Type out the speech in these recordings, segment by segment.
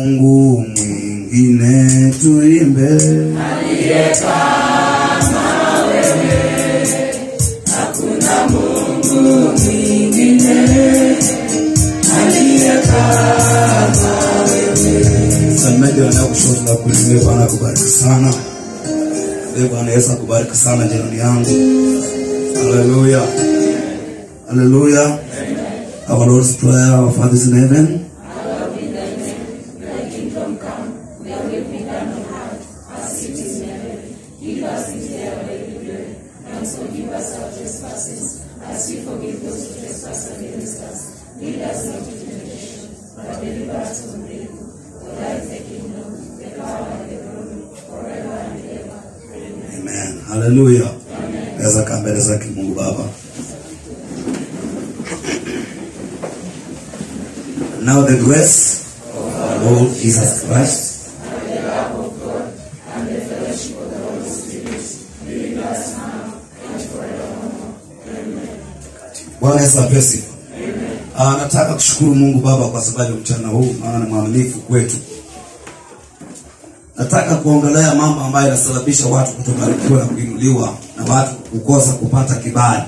Mungu mwingine tuimbe. Msemaji wa kushoto na kulia, Bwana akubariki sana. Ee Bwana Yesu akubariki sana jirani yangu. Haleluya. Haleluya. Our Lord's Prayer, our Father is in heaven. Amen. Haleluya. Naweza kaa mbele zake Mungu Baba. Now the grace of our Lord Jesus Christ Bwana Yesu apewe sifa. Ah, nataka kushukuru Mungu Baba kwa sababu ya mchana huu, maana ni mwaminifu kwetu. Nataka kuongelea mambo ambayo yanasababisha watu kutobarikiwa na kuinuliwa na watu kukosa kupata kibali.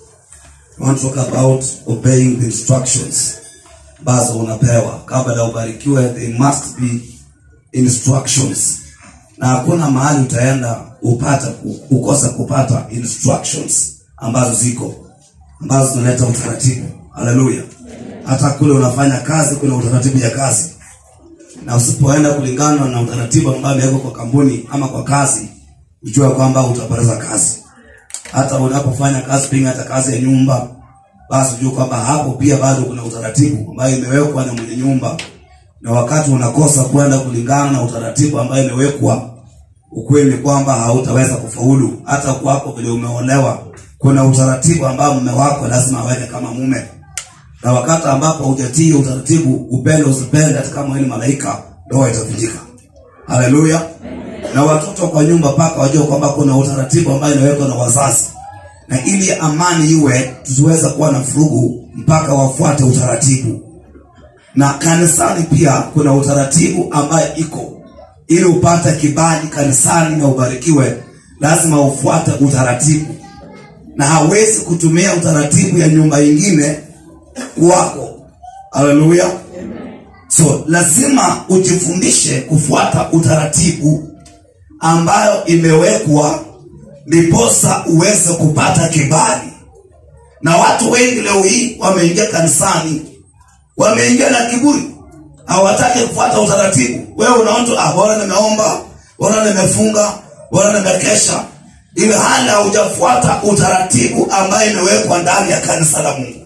I want to talk about obeying the instructions ambazo unapewa kabla ya ubarikiwe. They must be instructions, na hakuna mahali utaenda upata ukosa kupata instructions ambazo ziko ambazo zinaleta utaratibu. Haleluya! Hata kule unafanya kazi, kuna utaratibu ya kazi na usipoenda kulingana na utaratibu ambao umewekwa kwa kampuni ama kwa kazi, ujue kwamba utapoteza kazi. Hata unapofanya kazi, pengine hata kazi ya nyumba, basi ujue kwamba hapo pia bado kuna utaratibu ambayo imewekwa na mwenye nyumba, na wakati unakosa kwenda kulingana na utaratibu ambayo imewekwa, ukweli ni kwamba hautaweza kufaulu. Hata kwako vile umeolewa, kuna utaratibu ambao mume wako lazima aweke kama mume na wakati ambapo hujatii utaratibu, upende usipende, hata kama wewe ni malaika, ndoa itavunjika. Haleluya! Na watoto kwa nyumba paka wajue kwamba kuna utaratibu ambayo inawekwa na wazazi, na ili amani iwe, tusiweze kuwa na furugu mpaka wafuate utaratibu. Na kanisani pia kuna utaratibu ambayo iko, ili upate kibali kanisani na ubarikiwe, lazima ufuate utaratibu, na hawezi kutumia utaratibu ya nyumba ingine wako. Haleluya! So lazima ujifundishe kufuata utaratibu ambayo imewekwa, ndiposa uweze kupata kibali. Na watu wengi leo hii wameingia kanisani, wameingia na kiburi, hawataki kufuata utaratibu. Wewe unaona tu, ah, bora nimeomba, bora nimefunga, bora nimekesha, ili hali haujafuata utaratibu ambayo imewekwa ndani ya kanisa la Mungu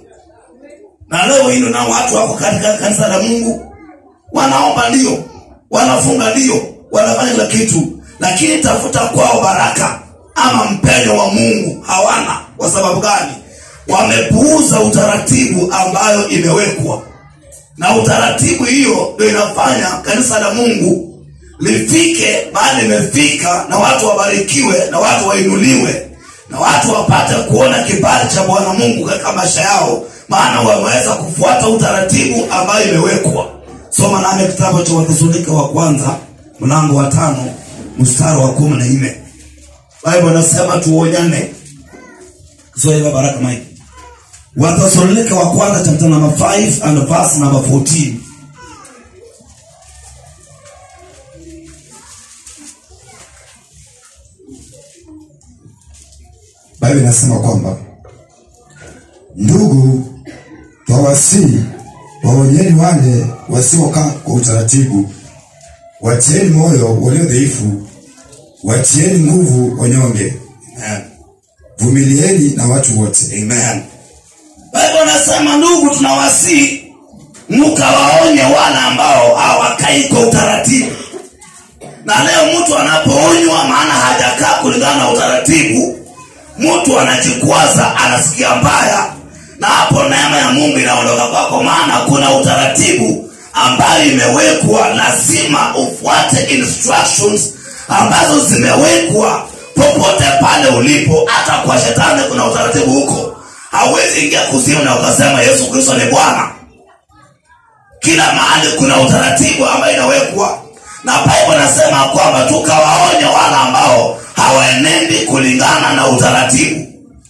na leo hii na watu wako katika kanisa la Mungu, wanaomba ndio, wanafunga ndio, wanafanya kila kitu, lakini tafuta kwao baraka ama mpenyo wa Mungu hawana. Kwa sababu gani? Wamepuuza utaratibu ambayo imewekwa, na utaratibu hiyo ndio inafanya kanisa la Mungu lifike mahali limefika, na watu wabarikiwe, na watu wainuliwe, na watu wapate kuona kibali cha Bwana Mungu katika maisha yao maana wameweza kufuata utaratibu ambayo imewekwa. Soma nami kitabu cha Wathesalonike wa kwanza mlango wa tano mstari wa kumi na nne. Biblia inasema tuonyane. Kiswahili ya baraka Mike. Wathesalonike wa kwanza chapter number 5 and verse number 14. Biblia inasema kwamba ndugu, twawasihi waonyeni wale wasiokaa kwa utaratibu, watieni moyo walio dhaifu, watieni nguvu wanyonge, Amen. vumilieni na watu wote. Amen. Biblia inasema ndugu, tunawasihi mkawaonye wale ambao hawakai kwa utaratibu. Na leo mtu anapoonywa, maana hajakaa kulingana na utaratibu, mtu anajikwaza, anasikia mbaya, na hapo neema ya Mungu inaondoka kwako, maana kuna utaratibu ambayo imewekwa. Lazima ufuate instructions ambazo zimewekwa popote pale ulipo. Hata kwa shetani kuna utaratibu huko. Hauwezi ingia kuzimu na ukasema Yesu Kristo ni Bwana. kila mahali kuna utaratibu ambayo inawekwa na bible nasema kwamba tukawaonya wale ambao hawaenendi kulingana na utaratibu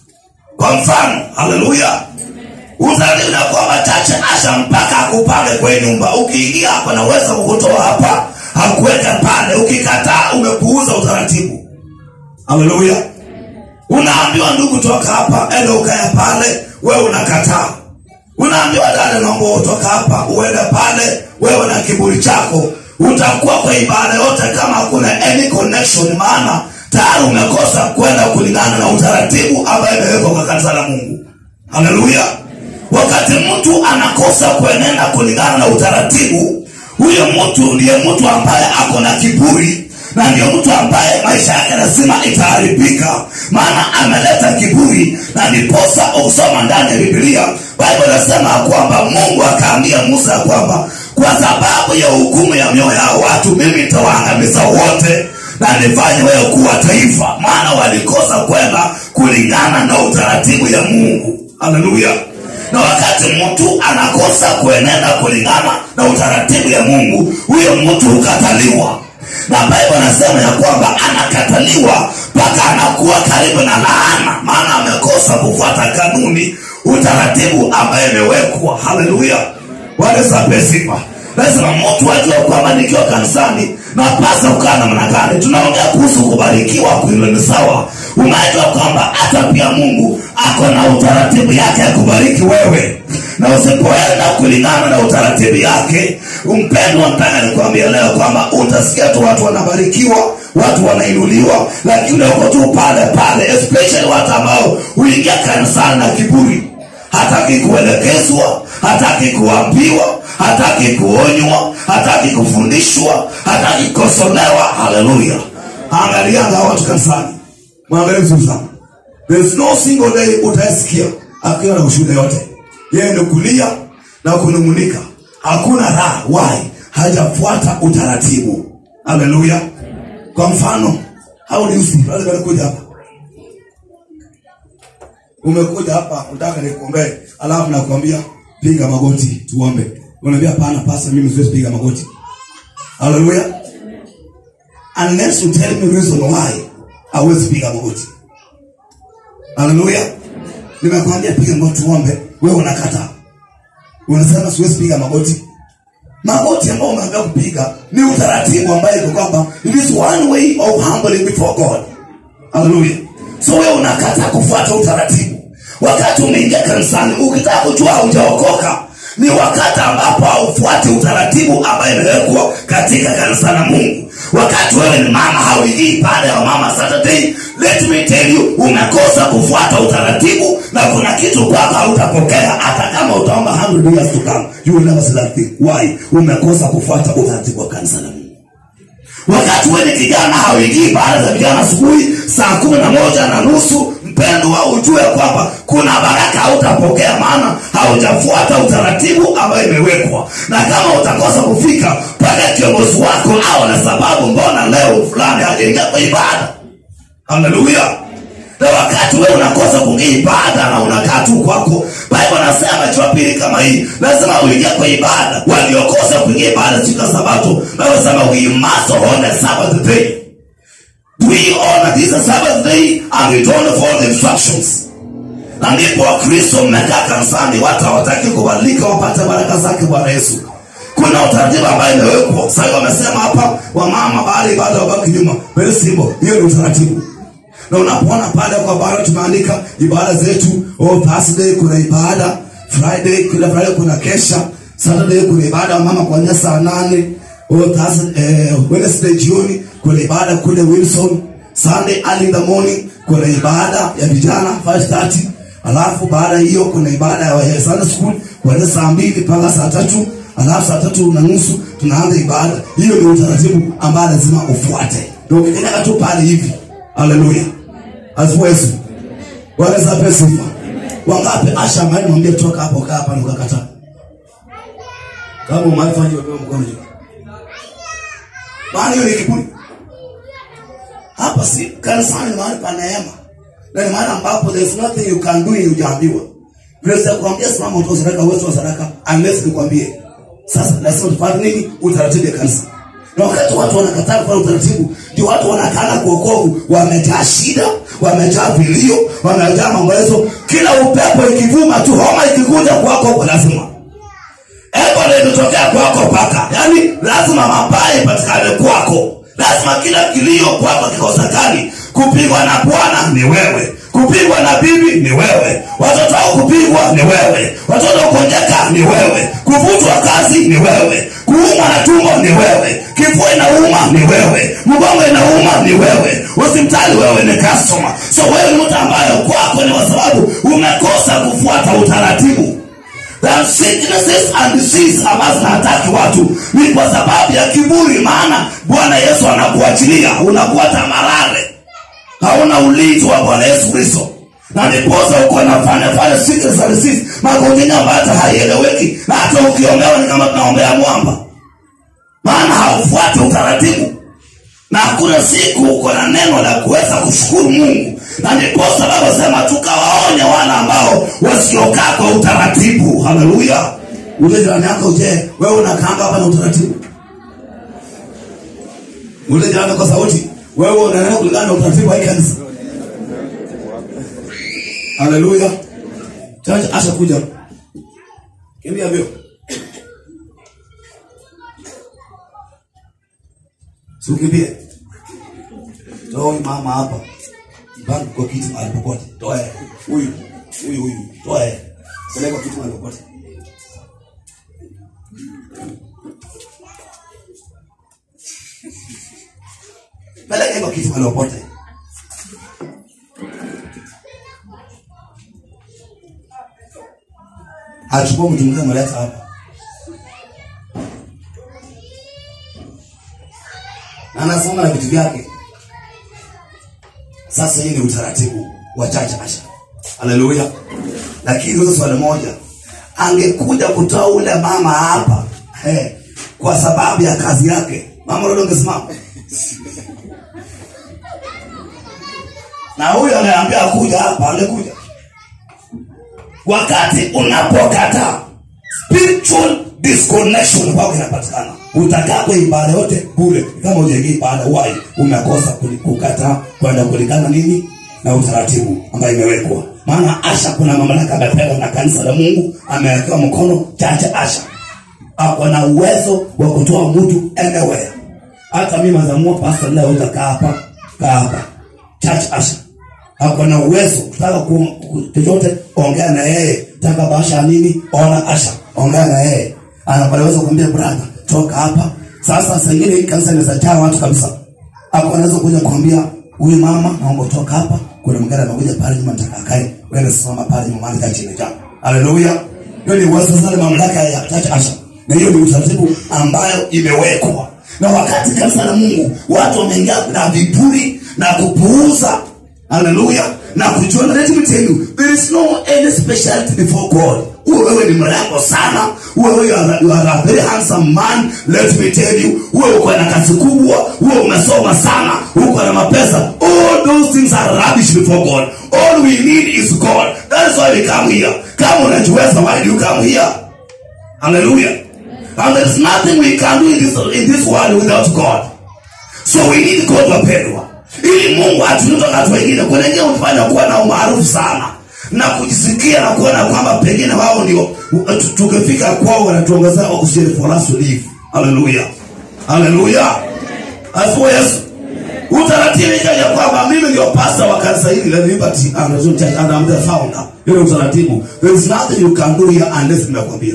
kwa mfano haleluya utaratibu na kwamba chache asha mpaka akupange kwenye nyumba ukiingia hapa naweza kukutoa hapa hakuweka pale ukikataa umepuuza utaratibu haleluya unaambiwa ndugu toka hapa ende ukae pale wewe unakataa unaambiwa dada naomba utoka hapa uende pale wewe na kiburi chako utakuwa kwa ibada yote kama hakuna any connection maana tayari umekosa kwenda kulingana na utaratibu ambayo imewekwa kwa kanisa la mungu haleluya wakati mtu anakosa kuenenda kulingana na utaratibu huyo mtu ndiye mtu ambaye ako na kiburi na ndio mtu ambaye maisha yake lazima itaharibika maana ameleta kiburi na ndiposa ukisoma ndani ya bibilia bible inasema kwamba mungu akaambia musa ya kwamba kwa sababu ya hukumu ya mioyo yao watu mimi nitawaangamiza wote na nifanye wewe kuwa taifa maana walikosa kwenda kulingana na utaratibu ya mungu haleluya na wakati mtu anakosa kuenenda kulingana na utaratibu ya mungu huyo mtu hukataliwa na bible anasema ya kwamba anakataliwa mpaka anakuwa karibu na laana maana amekosa kufuata kanuni utaratibu ambaye imewekwa haleluya walesape sifa lazima mtu ajua kwamba nikiwa kanisani napasa kukaa namna gani tunaongea kuhusu kubarikiwa kuilo ni sawa unajua kwamba hata pia mungu ako na utaratibu yake ya kubariki wewe na usipoenda kulingana na utaratibu yake mpendwa mpaka nikwambia leo kwamba utasikia tu watu wanabarikiwa watu wanainuliwa lakini uko tu pale pale especially watu ambao huingia kanisani na kiburi hataki kuelekezwa hataki kuambiwa hataki kuonywa hataki kufundishwa hataki kukosolewa haleluya angalianga hawa watu kanisani mwangalie vizuri sana there is no single day utaesikia akiwa na ushuhuda yote yeye ndio kulia na kunung'unika hakuna raha why hajafuata utaratibu haleluya kwa mfano au ni usi lazima nikuja hapa umekuja hapa unataka nikuombee alafu nakwambia piga magoti tuombe unaambia pana pasa mimi siwezi piga magoti haleluya unless you tell me reason why hauwezi piga magoti haleluya nimekwambia piga magoti tuombe wewe unakataa unasema siwezi piga magoti magoti ambayo umeambia kupiga ni utaratibu ambayo iko kwamba it is one way of humbling before god haleluya so wewe unakataa kufuata utaratibu wakati umeingia kanisani ukitaka kujua haujaokoka ni wakati ambapo haufuati utaratibu ambayo imewekwa katika kanisa la mungu wakati wewe ni mama hauingii pale ya mama saturday let me tell you umekosa kufuata utaratibu na kuna kitu kwako hautapokea hata kama utaomba 100 years to come you will never see that thing why umekosa kufuata utaratibu wa kanisa la mungu wakati wewe ni kijana hauingii baada za vijana asubuhi saa kumi na moja na nusu mpendwa ujue kwamba kuna baraka hautapokea maana haujafuata utaratibu ambayo imewekwa na kama utakosa kufika mpaka kiongozi wako au na sababu mbona leo fulani hajaingia kwa ibada haleluya na wakati wewe unakosa kuingia ibada na unakaa tu kwako bible anasema jumapili kama hii lazima uingia kwa ibada waliokosa kuingia ibada siku ya sabato nawesema we must honor sabbath day we honor this sabbath day and we don't follow the instructions na ndipo wakristo mmekaa kanisani watu hawataki kubadilika wapate baraka zake bwana yesu kuna utaratibu ambayo imewekwa sasa wamesema hapa wamama baada ibada wabaki nyuma very simple hiyo ni utaratibu na unapoona pale kwa bara tumeandika ibada zetu oh, thursday kuna ibada friday kila friday kuna kesha saturday kuna ibada ya mama kuanzia saa nane oh, Thursday, eh, wednesday jioni kuna ibada kule wilson sunday early in the morning kuna ibada ya vijana 530 alafu baada ya hiyo kuna ibada ya sunday school kuanzia saa mbili mpaka saa tatu alafu saa tatu na nusu tunaanza ibada hiyo ni utaratibu ambayo lazima ufuate ndio ukikenyaga tu pale hivi haleluya asifu yesu wanaweza pe sifa wangapi asha mali mwambie toka hapo kaa hapa nikakataa kama umefanya hivyo mkono juu maana hiyo ni kiburi hapa si kanisani ni mahali pa neema na ni mahali ambapo there is nothing you can do hujaambiwa vile kuambia simama utoe sadaka uwezo wa sadaka unless nikwambie sasa lazima tupate nini utaratibu ya kanisa na wakati watu wanakataa kufanya utaratibu ndio watu wanakana kuokovu wamejaa shida wamejaa vilio wamejaa maombolezo kila upepo ikivuma tu homa ikikuja kwako kwa lazima ebola ikitokea kwako paka yaani lazima mabaya ipatikane kwako lazima kila kilio kwako kikosekani kupigwa na bwana ni wewe kupigwa na bibi ni wewe watoto wao kupigwa ni wewe watoto kukonjeka ni wewe kuvutwa kazi ni wewe kuumwa na tumbo ni wewe kifua inauma ni wewe mgongo inauma ni wewe hospitali wewe ni customer so wewe ni mtu ambaye kwako ni kwa sababu umekosa kufuata utaratibu that sicknesses and disease ambazo zinataki watu ni kwa sababu ya kiburi maana bwana yesu anakuachilia unakuwa tamarare hauna ulinzi wa bwana yesu kristo na ndiposa uko nafanya fanya sickness and disease magonjwa ambayo hata haieleweki na hata ukiombewa ni kama tunaombea mwamba maana haufuati utaratibu na hakuna siku uko na neno la kuweza kushukuru mungu na ndiposa baba sema tukawaonya wana ambao wasiokaa kwa utaratibu haleluya ule jirani yako je wewe unakaanga hapa na utaratibu ule jirani kwa sauti wewe unaendelea kulingana na utaratibu wa hii kanisa haleluya chacha asha kuja kimbia vyo siukimbie toa huyu mama hapa mpango kwa kiti mahali popote toa yeye. huyu huyu huyu toa yeye. peleka kiti mahali popote peleka hivyo kiti mahali popote achukua mtu mwingine ameleta hapa na anasoma na vitu vyake sasa hii ni utaratibu wa chache asha haleluya lakini hizo swali moja angekuja kutoa ule mama hapa hey, kwa sababu ya kazi yake mama lolo ungesimama na huyo anayeambia kuja hapa angekuja wakati unapokataa spiritual disconnection kwako inapatikana utakaa kwa ibada yote bure kama ujaingia ibada wai umekosa kuli- kukataa kwenda kulingana nini na utaratibu ambayo imewekwa maana asha kuna mamlaka amepewa na kanisa la mungu amewekewa mkono chache asha ako na uwezo wa kutoa mtu anywhere hata mi mazamua pasta leo utakaa hapa kaa hapa church asha ako na uwezo kutaka ku- ku- chochote ongea na yeye taka basha nini ona asha ongea na yeye anaweza kuambia brother toka hapa sasa sengine hii kanisa inaweza jaa watu kabisa hapo anaweza kuja kuambia huyu mama naomba toka hapa kuna mgeni amekuja pale nyuma nataka akae wewe simama pale nyuma maana kati imejaa haleluya hiyo ni uwezo sana mamlaka ya church asha na hiyo ni utaratibu ambayo imewekwa na wakati kanisa la mungu watu wameingia na viburi na kupuuza haleluya na kujiona let me tell you there is no any speciality before god uwe wewe ni mrembo sana uwe wewe you are, you are a very handsome man let me tell you uwe uko na kazi kubwa uwe umesoma sana uko na mapesa all those things are rubbish before god all we need is god that is why we come here kama unajiweza why do you come here hallelujah and there is nothing we can do in this, in this world without god so we need god wapendwa ili mungu atutoka watu wengine kuna wengine hufanya kuwa na umaarufu sana na kujisikia na kuona kwamba pengine wao ndio tu- tukifika kwao wanatuongezea oxygen for us to live haleluya haleluya asifiwe yesu utaratibu ikaja kwamba mimi ndio pasta wa kanisa hili la liberty and Resurrection Church and I'm the founder ile utaratibu there is nothing you can do here unless nimekwambia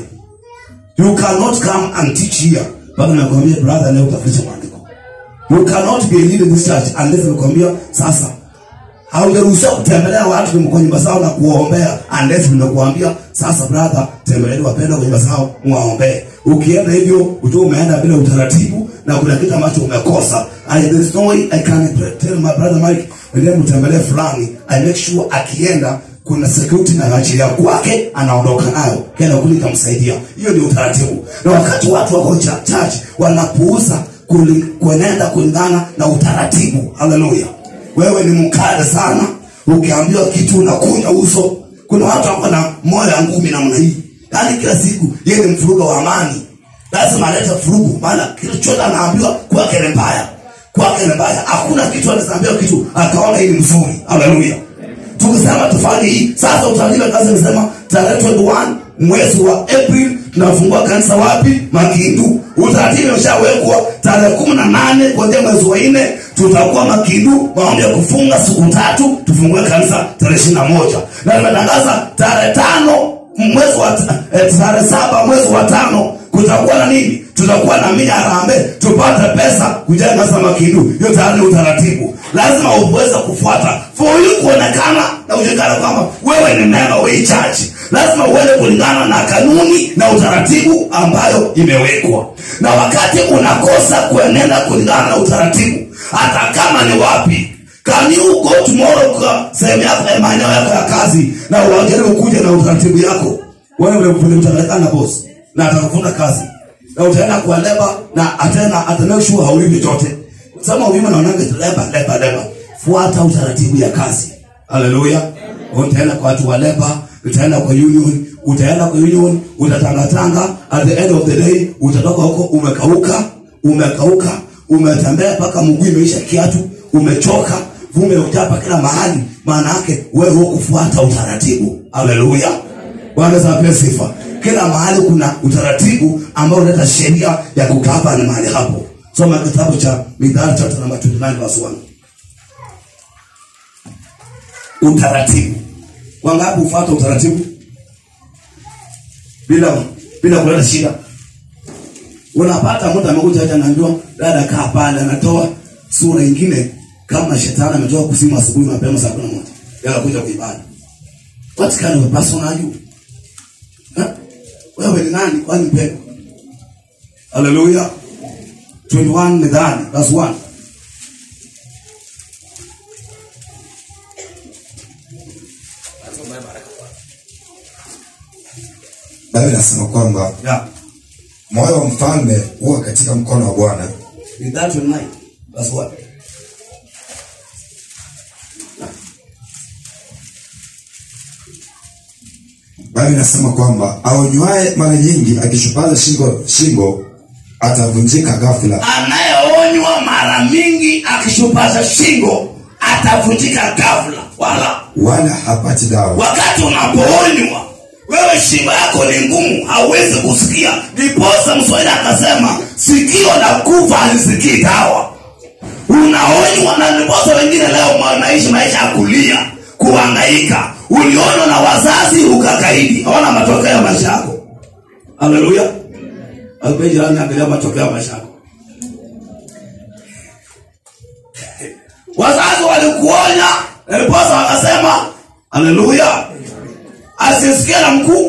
you cannot come and teach here bado nimekwambia brother leo utafundisha maandiko you cannot be a leader in this church unless nimekwambia sasa haujaruhusiwa kutembelea watu kwenye nyumba zao na kuwaombea unless nimekuambia sasa brother tembeleni wapenda kwenye nyumba zao muwaombee ukienda hivyo utu umeenda bila utaratibu na kuna kitu ambacho umekosa I, there is no way I can tell my brother Mike ndio mtembelee fulani I make sure akienda kuna security na achilia kwake anaondoka nayo kenda kule itamsaidia hiyo ni utaratibu na wakati watu wako cha- church wanapuuza kuli- kuenenda kulingana na utaratibu haleluya wewe ni mkale sana ukiambiwa kitu unakunja uso kuna watu wako na moyo ya ngumi namna hii yaani kila siku yeye ni mfuruga wa amani lazima alete furugu maana kitu chote anaambiwa kwake ni mbaya kwake ni mbaya hakuna kitu anaambiwa kitu akaona hii ni mzuri haleluya tukisema tufanye hii sasa utaratibu kazi imesema tarehe 21 mwezi wa april tunafungua kanisa wapi makindu utaratibu umeshawekwa tarehe kumi na nane kuanzia mwezi wa nne tutakuwa makindu maombi ya kufunga siku tatu tufungue kanisa tarehe ishiri na moja na nimetangaza tarehe tano mwezi wa eh, tarehe saba mwezi wa tano kutakuwa na nini tutakuwa na mia rambe tupate pesa kujenga kanisa makindu hiyo tayari ni utaratibu lazima uweze kufuata for you kuonekana na ujulikana kwamba wewe ni neno we church lazima uende kulingana na kanuni na utaratibu ambayo imewekwa na wakati unakosa kuenenda kulingana na utaratibu hata kama ni wapi Can you go tomorrow kwa sehemu yako ya maeneo yako ya kazi na uajaribu kuja na utaratibu yako wewe vile utaonekana boss na atakufunda kazi na utaenda kwa leba na atena atana sure haulipi chochote sema ulima naonanga leba leba leba fuata utaratibu ya kazi haleluya utaenda kwa watu wa leba utaenda kwa union utaenda kwa union utatangatanga at the end of the day utatoka huko umekauka umekauka umetembea mpaka mguu imeisha kiatu umechoka vume utapa kila mahali maana yake wewe hukufuata utaratibu haleluya bwana zape sifa kila mahali kuna utaratibu ambao unaleta sheria ya kukaa pale mahali hapo soma kitabu cha midhari chapter number 29 verse 1 utaratibu wangapi hufuata utaratibu bila bila kuleta shida unapata mtu amekuja hata anaambiwa dada kaa pale anatoa sura ingine kama shetani ametoka kusimu asubuhi mapema saa kumi na moja yanakuja kuibada what kind of a person are you Ha? wewe ni nani kwani mpendwa haleluya 21 midhani verse 1 Biblia inasema kwamba yeah moyo wa mfalme huwa katika mkono wa Bwana, midhani 29 verse 1 Biblia inasema kwamba aonywaye mara nyingi akishupaza shingo shingo atavunjika ghafula, anayeonywa mara mingi akishupaza shingo atavunjika ghafla wala wala hapati dawa. wakati unapoonywa wewe shingo yako ni ngumu hauwezi kusikia ndiposa mswahili akasema sikio la kufa halisikii dawa unaonywa na ndiposa wengine leo wanaishi maisha ya kulia kuhangaika ulionywa na wazazi ukakaidi hawana matokeo ya maisha yako haleluya Alikuwa jirani angalia matokeo ya maisha yako wazazi walikuonya ndiposa wakasema haleluya asisikie na mkuu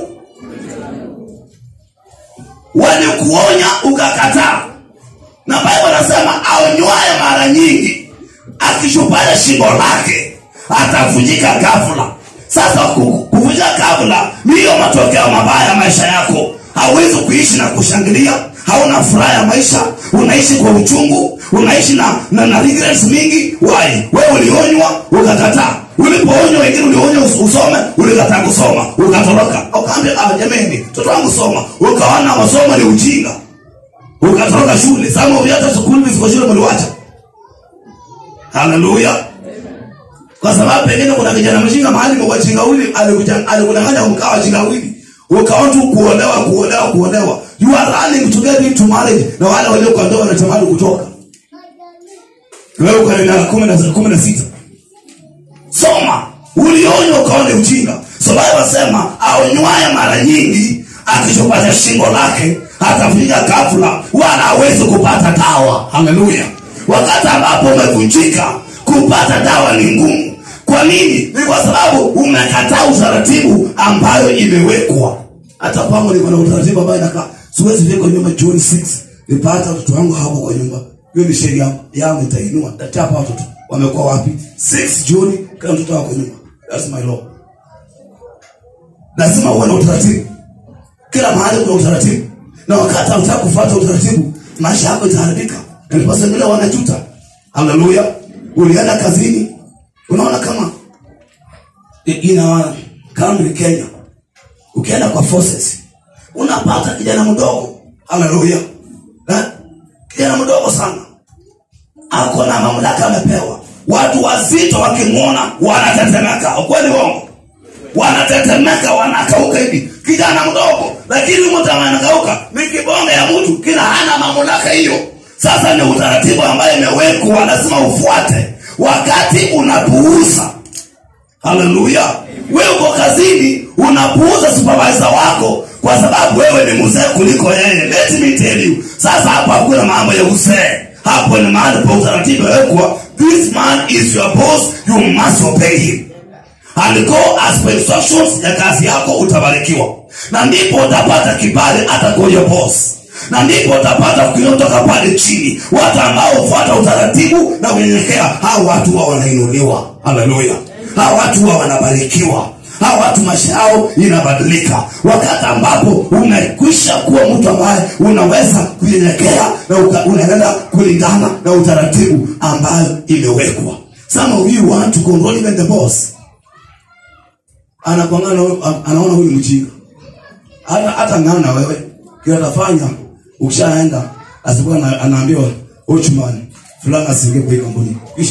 walikuonya ukakataa na bible anasema aonywaye mara nyingi akishupaza shingo lake atavunjika ghafla sasa ku- kuvunjika ghafla ndiyo matokeo mabaya ya maisha yako hauwezi kuishi na kushangilia hauna furaha ya maisha unaishi kwa uchungu unaishi na, na, na regrets mingi wai wewe ulionywa ukakataa ulipoonywa wengine ulionywa us- usome ulikataa kusoma ukatoroka ukaambia ah, jamani mtoto wangu soma ukaona masomo ni ujinga ukatoroka shule sama hata skuli ziko shule mliwacha haleluya kwa sababu pengine kuna kijana mjinga mahali kwa chingawili alikuja- alikudanganya ukawa chingawili ukawa tu kuolewa kuolewa kuolewa you are running to get into marriage na wale walio kwa ndoa wanatamani kutoka wewe uko na miaka kumi na kumi na sita soma ulionywa ukaone ujinga so bible wasema aonywaye mara nyingi akishopata shingo lake atavunjika ghafla wala hawezi kupata dawa haleluya wakati ambapo umevunjika kupata dawa ni ngumu kwa nini ni kwa sababu umekataa utaratibu ambayo imewekwa hata kwangu niko na utaratibu ambayo inakaa siwezi viko nyumba jioni 6 nipata watoto wangu hapo kwa nyumba hiyo ni sheria yangu itainua tatapa watoto wamekuwa wapi 6 jioni kila mtoto wako nyumba that's my law lazima uwe na utaratibu kila mahali kuna utaratibu na wakati hautaka kufuata utaratibu maisha yako itaharibika ndiposa wengine wanajuta haleluya ulienda kazini unaona kama i- ina kambi kenya ukienda kwa forces unapata kijana mdogo haleluya Na kijana mdogo sana ako na mamlaka amepewa watu wazito wakimwona wanatetemeka ukweli wongo wanatetemeka wanakauka hivi kijana mdogo lakini mtu anakauka ni kibonge ya mtu kila hana mamlaka hiyo sasa ni utaratibu ambayo imewekwa lazima ufuate wakati unapuuza haleluya wewe uko kazini unapuuza supervisor wako kwa sababu wewe ni mzee kuliko yeye let me tell you sasa hapo hakuna mambo ya uzee hapo ni mahali pa utaratibu wekwa this man is your boss you must obey him and go as per instructions ya kazi yako utabarikiwa na ndipo utapata kibali hata kwa your boss na ndipo utapata kuinua kutoka pale chini watu ambao hufuata utaratibu na kunyenyekea hao watu huwa wanainuliwa haleluya hao watu huwa wanabarikiwa hao watu maisha yao inabadilika wakati ambapo umekwisha kuwa mtu ambaye unaweza kunyenyekea na uka- unaendelea kulingana na utaratibu ambayo imewekwa some of you want to control even the boss anakwangana anaona huyu mjinga hata hata ngana na wewe kile atafanya ukishaenda asikuwa ana- anaambiwa uchman fulani asiingie kwa hii kampuni kisha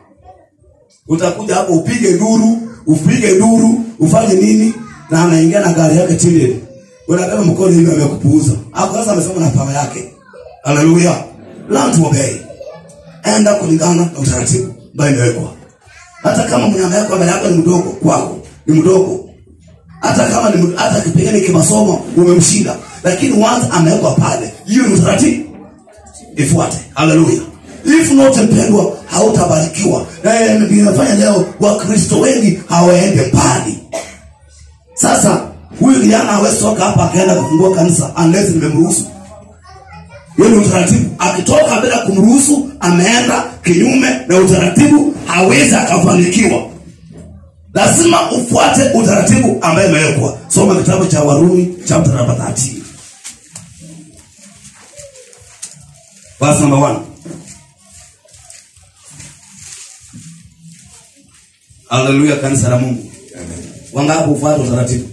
utakuja hapo upige duru upige duru ufanye nini na anaingia na gari yake chini unabeba mkono hivi amekupuuza hapo sasa amesema na pawa yake haleluya learn to obey enda kulingana na utaratibu ambayo imewekwa hata kama mnyama yako mbele yako ni mdogo kwako ni mdogo hata kama ni md- hata kipengele kimasomo umemshinda lakini once amewekwa pale hiyo ni utaratibu ifuate haleluya if not mpendwa hautabarikiwa Eh, ninafanya leo wakristo wengi hawaende mbali sasa huyu kijana hawezi toka hapa akaenda kufungua kanisa unless nimemruhusu hiyo ni utaratibu akitoka bila kumruhusu ameenda kinyume na utaratibu hawezi akafanikiwa lazima ufuate utaratibu ambaye imewekwa soma kitabu cha warumi chapter number 13 verse number 1 haleluya kanisa la mungu wangapi ufuate utaratibu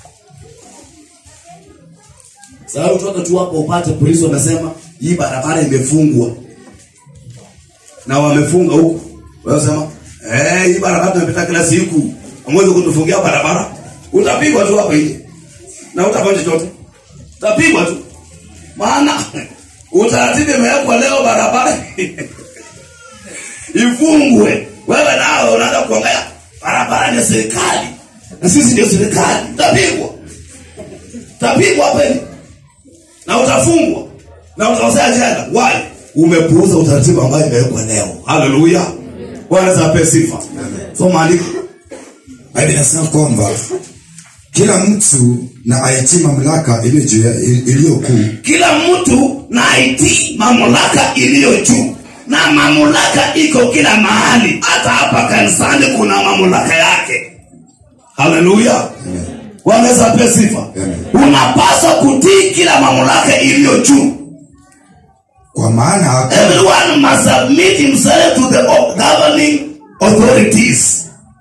sasa utoka tu hapo upate polisi wamesema hii barabara imefungwa na wamefunga huko wewe sema eh hii barabara tunapita kila siku amwezi kutufungia barabara utapigwa tu hapo nje na utafanya chochote utapigwa tu maana utaratibu imewekwa leo barabara ifungwe wewe nao unaanza kuongea barabara ni serikali na sisi ndio serikali utapigwa utapigwa peni na utafungwa na utakosea jela why umepuuza utaratibu ambayo imewekwa leo haleluya bwana zape sifa so maandiko Biblia inasema kwamba kila mtu na aitii mamlaka iliyo juu ya- iliyo kuu kila mtu na aitii mamlaka iliyo juu na mamlaka iko kila mahali hata hapa kanisani kuna mamlaka yake haleluya wanaweza pia sifa unapaswa kutii kila mamlaka iliyo juu kwa maana hakuna everyone must submit himself to the governing authorities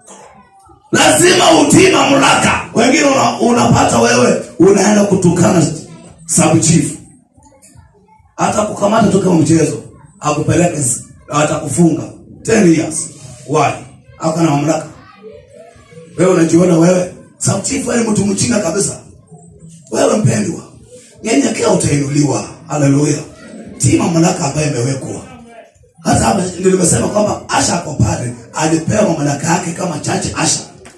lazima utii mamlaka wengine una, unapata wewe unaenda kutukana sub chief hata kukamata tu kama mchezo akupeleke s- atakufunga 10 years why ako na mamlaka wewe unajiona wewe sub chief wewe ni mtu mchinga kabisa wewe mpendwa nyenyekea utainuliwa haleluya tii mamlaka ambayo imewekwa hata hapa ndio nimesema kwamba asha ako pale alipewa mamlaka yake kama chache asha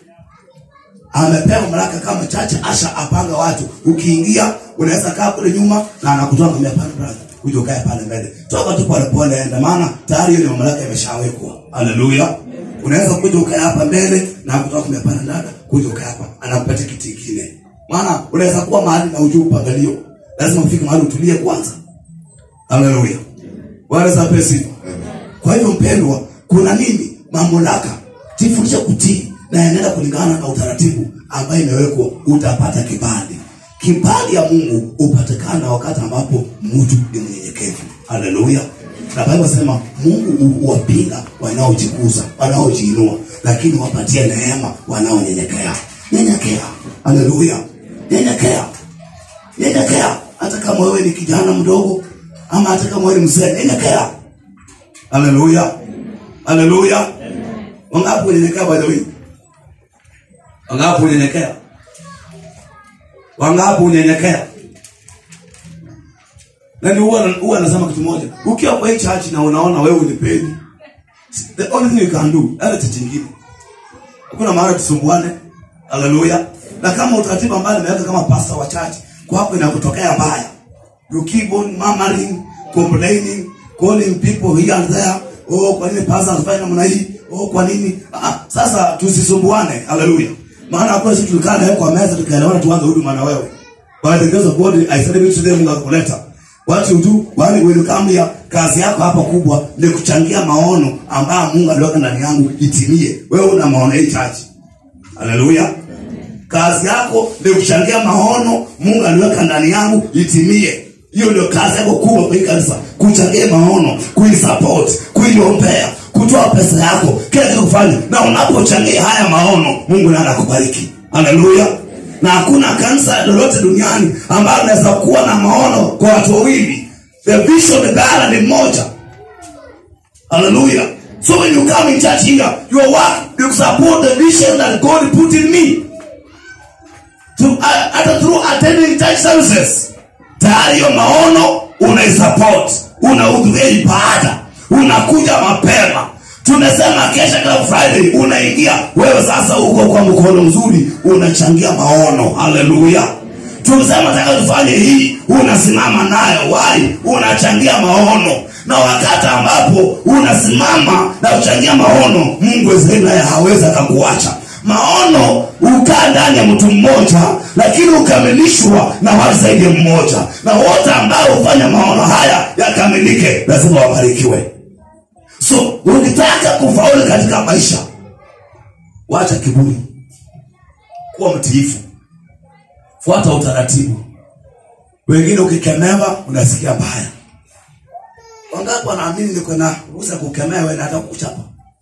amepewa mamlaka kama chache asha apanga watu ukiingia unaweza kaa kule nyuma na anakutoa ngambia pale brother kuja ukae pale mbele toka tu pale pole enda maana tayari hiyo ni mamlaka imeshawekwa haleluya unaweza kuja ukae hapa mbele na akutoa ngambia pale dada kuja ukae hapa anakupatia kiti kingine maana unaweza kuwa mahali na ujue upangalio lazima ufike mahali utulie kwanza haleluya bwana zape sifa kwa hivyo mpendwa kuna nini mamlaka jifundishe kutii na enenda kulingana na utaratibu ambayo imewekwa utapata kibali kibali ya mungu hupatikana wakati ambapo mtu ni mnyenyekevu haleluya na bible sema mungu hu- huwapinga wanaojikuza wanaojiinua lakini wapatie neema wanaonyenyekea nyenyekea haleluya nyenyekea nyenyekea hata kama wewe ni kijana mdogo ama hata kama wewe ni mzee nyenyekea haleluya haleluya wangapi unyenyekea by the way wangapi unyenyekea wangapi unyenyekea nani huwa huwa anasema kitu moja ukiwa kwa hii church na unaona wewe unipeni the only thing you can do hata church nyingine hakuna maana tusumbuane haleluya na kama utaratibu ambayo nimeweka kama pastor wa church kwako inakutokea mbaya you keep on murmuring complaining calling people here and there oh kwa nini pastor anafanya namna hii oh kwa nini ah, ah, sasa tusisumbuane haleluya maana hapo sisi tulikaa nawe kwa meza tukaelewana tuanze huduma na wewe by the grace of God I said it to them Mungu akuleta what you do when when you come here kazi yako hapa kubwa ni kuchangia maono ambayo Mungu aliweka ndani yangu itimie wewe una maono hii church haleluya kazi yako ni kuchangia maono mungu aliweka ndani yangu itimie hiyo ndio kazi yako kubwa kwa hii kanisa kuchangia maono kuisupport kuiombea kutoa pesa yako kila kitu kufanya na unapochangia haya maono mungu naye anakubariki haleluya na hakuna kanisa lolote duniani ambalo linaweza kuwa na maono kwa watu wawili the vision bara ni mmoja Hallelujah. So when you come in church here, your work, you support the vision that God put in me. To, uh, hata through attending church services. Tayari hiyo maono unaisupport, unahudhuria ibada, unakuja mapema. Tumesema kesha kila Friday unaingia wewe sasa uko kwa mkono mzuri unachangia maono. Haleluya. Tumesema taka tufanye hii, unasimama nayo wai, unachangia maono na wakati ambapo unasimama na kuchangia maono mungu Israeli naye hawezi akakuacha maono ukaa ndani ya mtu mmoja lakini ukamilishwa na watu zaidi ya mmoja na wote ambao hufanya maono haya yakamilike lazima wabarikiwe so ukitaka kufaulu katika maisha wacha kiburi kuwa mtiifu fuata utaratibu wengine ukikemewa unasikia mbaya wangapi wanaamini niko na ruhusa ya kukemea wewe na hata kukuchapa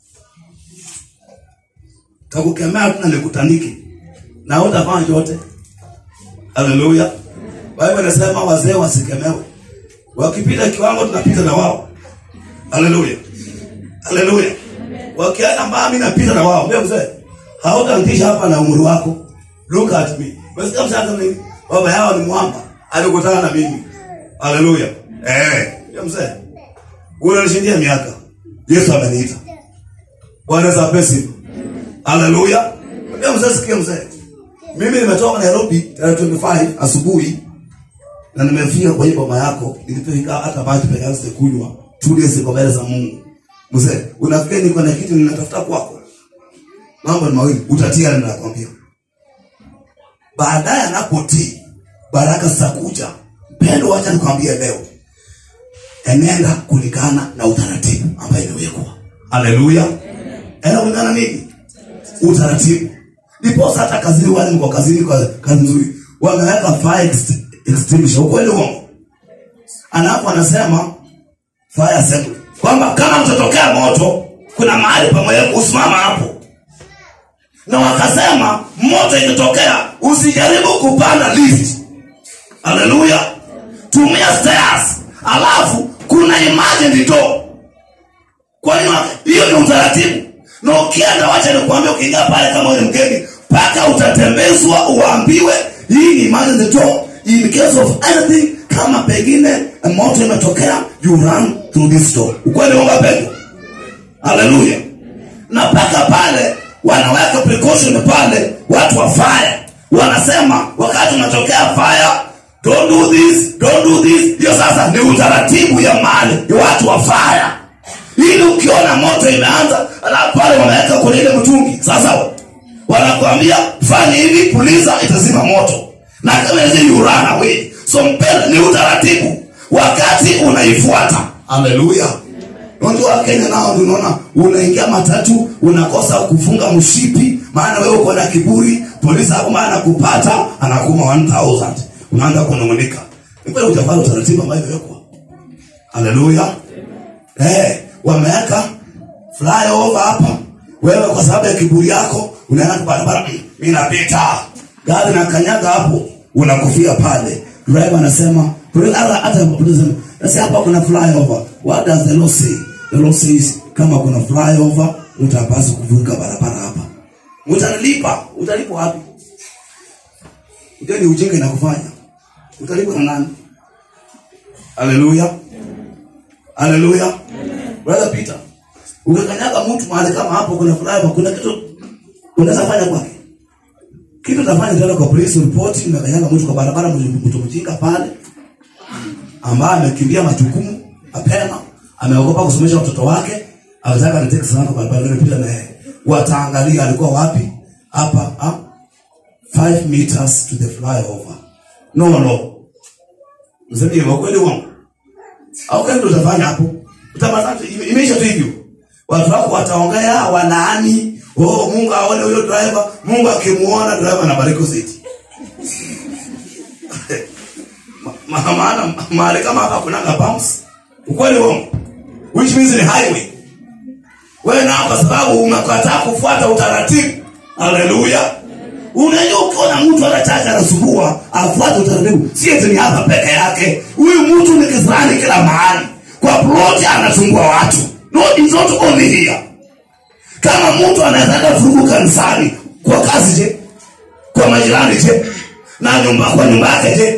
takukemea tu na nikutandike na utafanya chote haleluya bible inasema wazee wasikemewe wakipita kiwango tunapita na wao haleluya haleluya wakienda mbaya mimi napita na wao mbona mzee hautaanzisha hapa na umri wako look at me wasikia msasa nini baba yao ni mwamba alikutana na mimi haleluya eh ya mzee unanishindia miaka yesu ameniita bwana za pesi haleluya ya mzee sikia mzee mimi nimetoka nairobi tarehe 25 asubuhi na nimefika kwa hii boma yako nilipofika hata maji peke yangu sikunywa two days kwa mbele za mungu mzee unafikiri niko na kitu ninatafuta kwako mambo ni mawili utatia na nakwambia baadaye anapotii baraka zitakuja pendo wacha nikwambie leo enenda kulingana na utaratibu ambayo imewekwa haleluya enda kulingana nini utaratibu ndiposa hata kazini wale mko kazini kwa kazi nzuri wameweka fire ext- extinguisher ukweli uongo alafu anasema fire assembly kwamba kama mtatokea moto kuna mahali pamoja kusimama hapo na wakasema moto ikitokea usijaribu kupanda lift haleluya tumia stairs alafu kuna emergency door kwa hiyo hiyo ni utaratibu na ukienda wacha nikuambia ukiingia pale kama wewe ni mgeni mpaka utatembezwa uambiwe hii ni emergency door in case of anything kama pengine moto imetokea you run through this door ukweli unga peke haleluya na mpaka pale wanaweka precaution pale watu wa fire wanasema wakati unatokea fire don't do this don't do this hiyo sasa ni utaratibu ya mali ya watu wa fire ili ukiona moto imeanza alafu pale wanaweka kwenye ile mtungi sasa wanakuambia fanya hivi puliza itazima moto na kama hizi you run away so mpenda ni utaratibu wakati unaifuata haleluya unajua kenya nao ndio unaona unaingia matatu unakosa kufunga mshipi maana wewe uko na kiburi polisi hapo maana kupata anakuma 1000 unaanza kunung'unika ni kweli hujafanya utaratibu ambayo imewekwa haleluya eh wameweka flyover hapa wewe kwa sababu ya kiburi yako unaenda kwa barabara "Mm, mimi napita gari na kanyaga hapo unakufia pale driver anasema hata hata anasema sasa hapa kuna flyover what does the law say the law says kama kuna flyover utapaswa kuvuka barabara hapa utalipa utalipa wapi ndio ni ujinga inakufanya utalipa na nani haleluya haleluya brother peter ukikanyaga mtu mahali kama hapo kuna flyover kuna kitu unaweza fanya kwake kitu utafanya tena kwa police report umekanyaga mtu kwa barabara mtu mjinga pale ambaye amekimbia majukumu mapema ameogopa kusomesha watoto wake alitaka niteke sana kwa barabara nimepita na yeye wataangalia alikuwa wapi hapa ha? 5 meters to the flyover no no msemi wa kweli wangu au kama utafanya hapo utapata imeisha tu hivyo watu wako wataongea wanaani oh Mungu aone huyo driver Mungu akimuona driver anabariki zaidi Ma- ma- maana mahali kama hapa kuna bumps ukweli wangu which means ni highway wewe na kwa sababu umekataa kufuata utaratibu haleluya unajua ukiona mtu anachacha anasumbua afuate utaratibu si eti ni hapa peke yake huyu mtu ni kisirani kila mahali kwa ploti anasumbua watu no, it's not only here kama mtu anaweza furugu kanisani kwa kazi je kwa majirani je na nyumba kwa nyumba yake je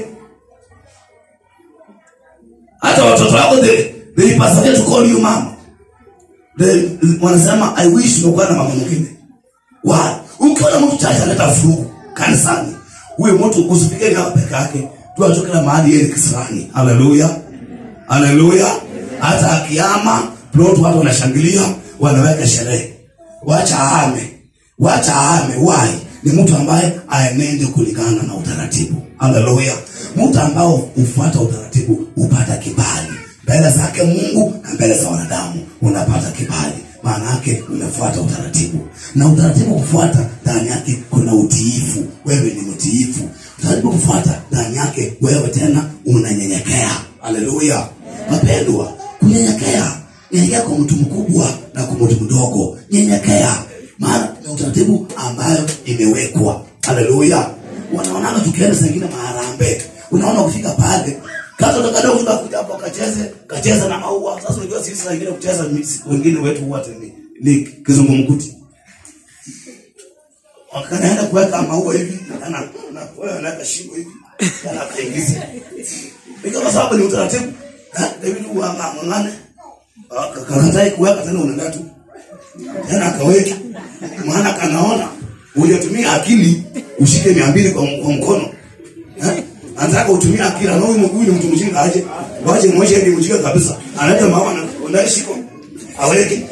hata watoto wako they, they persevere to call you mama they, wanasema i wish ungekuwa na mama mwingine why ukiona mtu chache analeta furugu kanisani huyo mtu usifikiri hapa peke yake tu kila mahali yeye ni kisirani haleluya haleluya hata akiama plot watu wanashangilia wanaweka sherehe wacha ahame wacha ahame why ni mtu ambaye aenende kulingana na utaratibu haleluya mtu ambao hufuata utaratibu hupata kibali mbele zake mungu na mbele za wanadamu unapata kibali maana yake umefuata utaratibu na utaratibu kufuata ndani yake kuna utiifu wewe ni mtiifu utaratibu kufuata ndani yake wewe tena unanyenyekea haleluya mapendwa kunyenyekea nyenyekea kwa mtu mkubwa na kwa mtu mdogo nyenyekea maana ni utaratibu ambayo imewekwa haleluya wanaonana tukienda zingine maharambe unaona kufika pale katoto kadogo tunakuja hapo kacheze kacheza na maua sasa unajua sisi saa ingine kucheza misi- wengine wetu wote ni, ni kizungumkuti wakanaenda kuweka maua hivi ana na wewe anaweka shingo hivi kana kaingiza Ika kwa sababu ni utaratibu eh David uangangane kakatai kuweka tena unaenda tu tena akaweka maana kanaona hujatumia akili ushike mia mbili kwa, kwa mkono eh? anataka utumie akili na huyu mguu ni mtu mjinga aje waje mmoja ni mjinga kabisa anaenda mama na unashiko aweke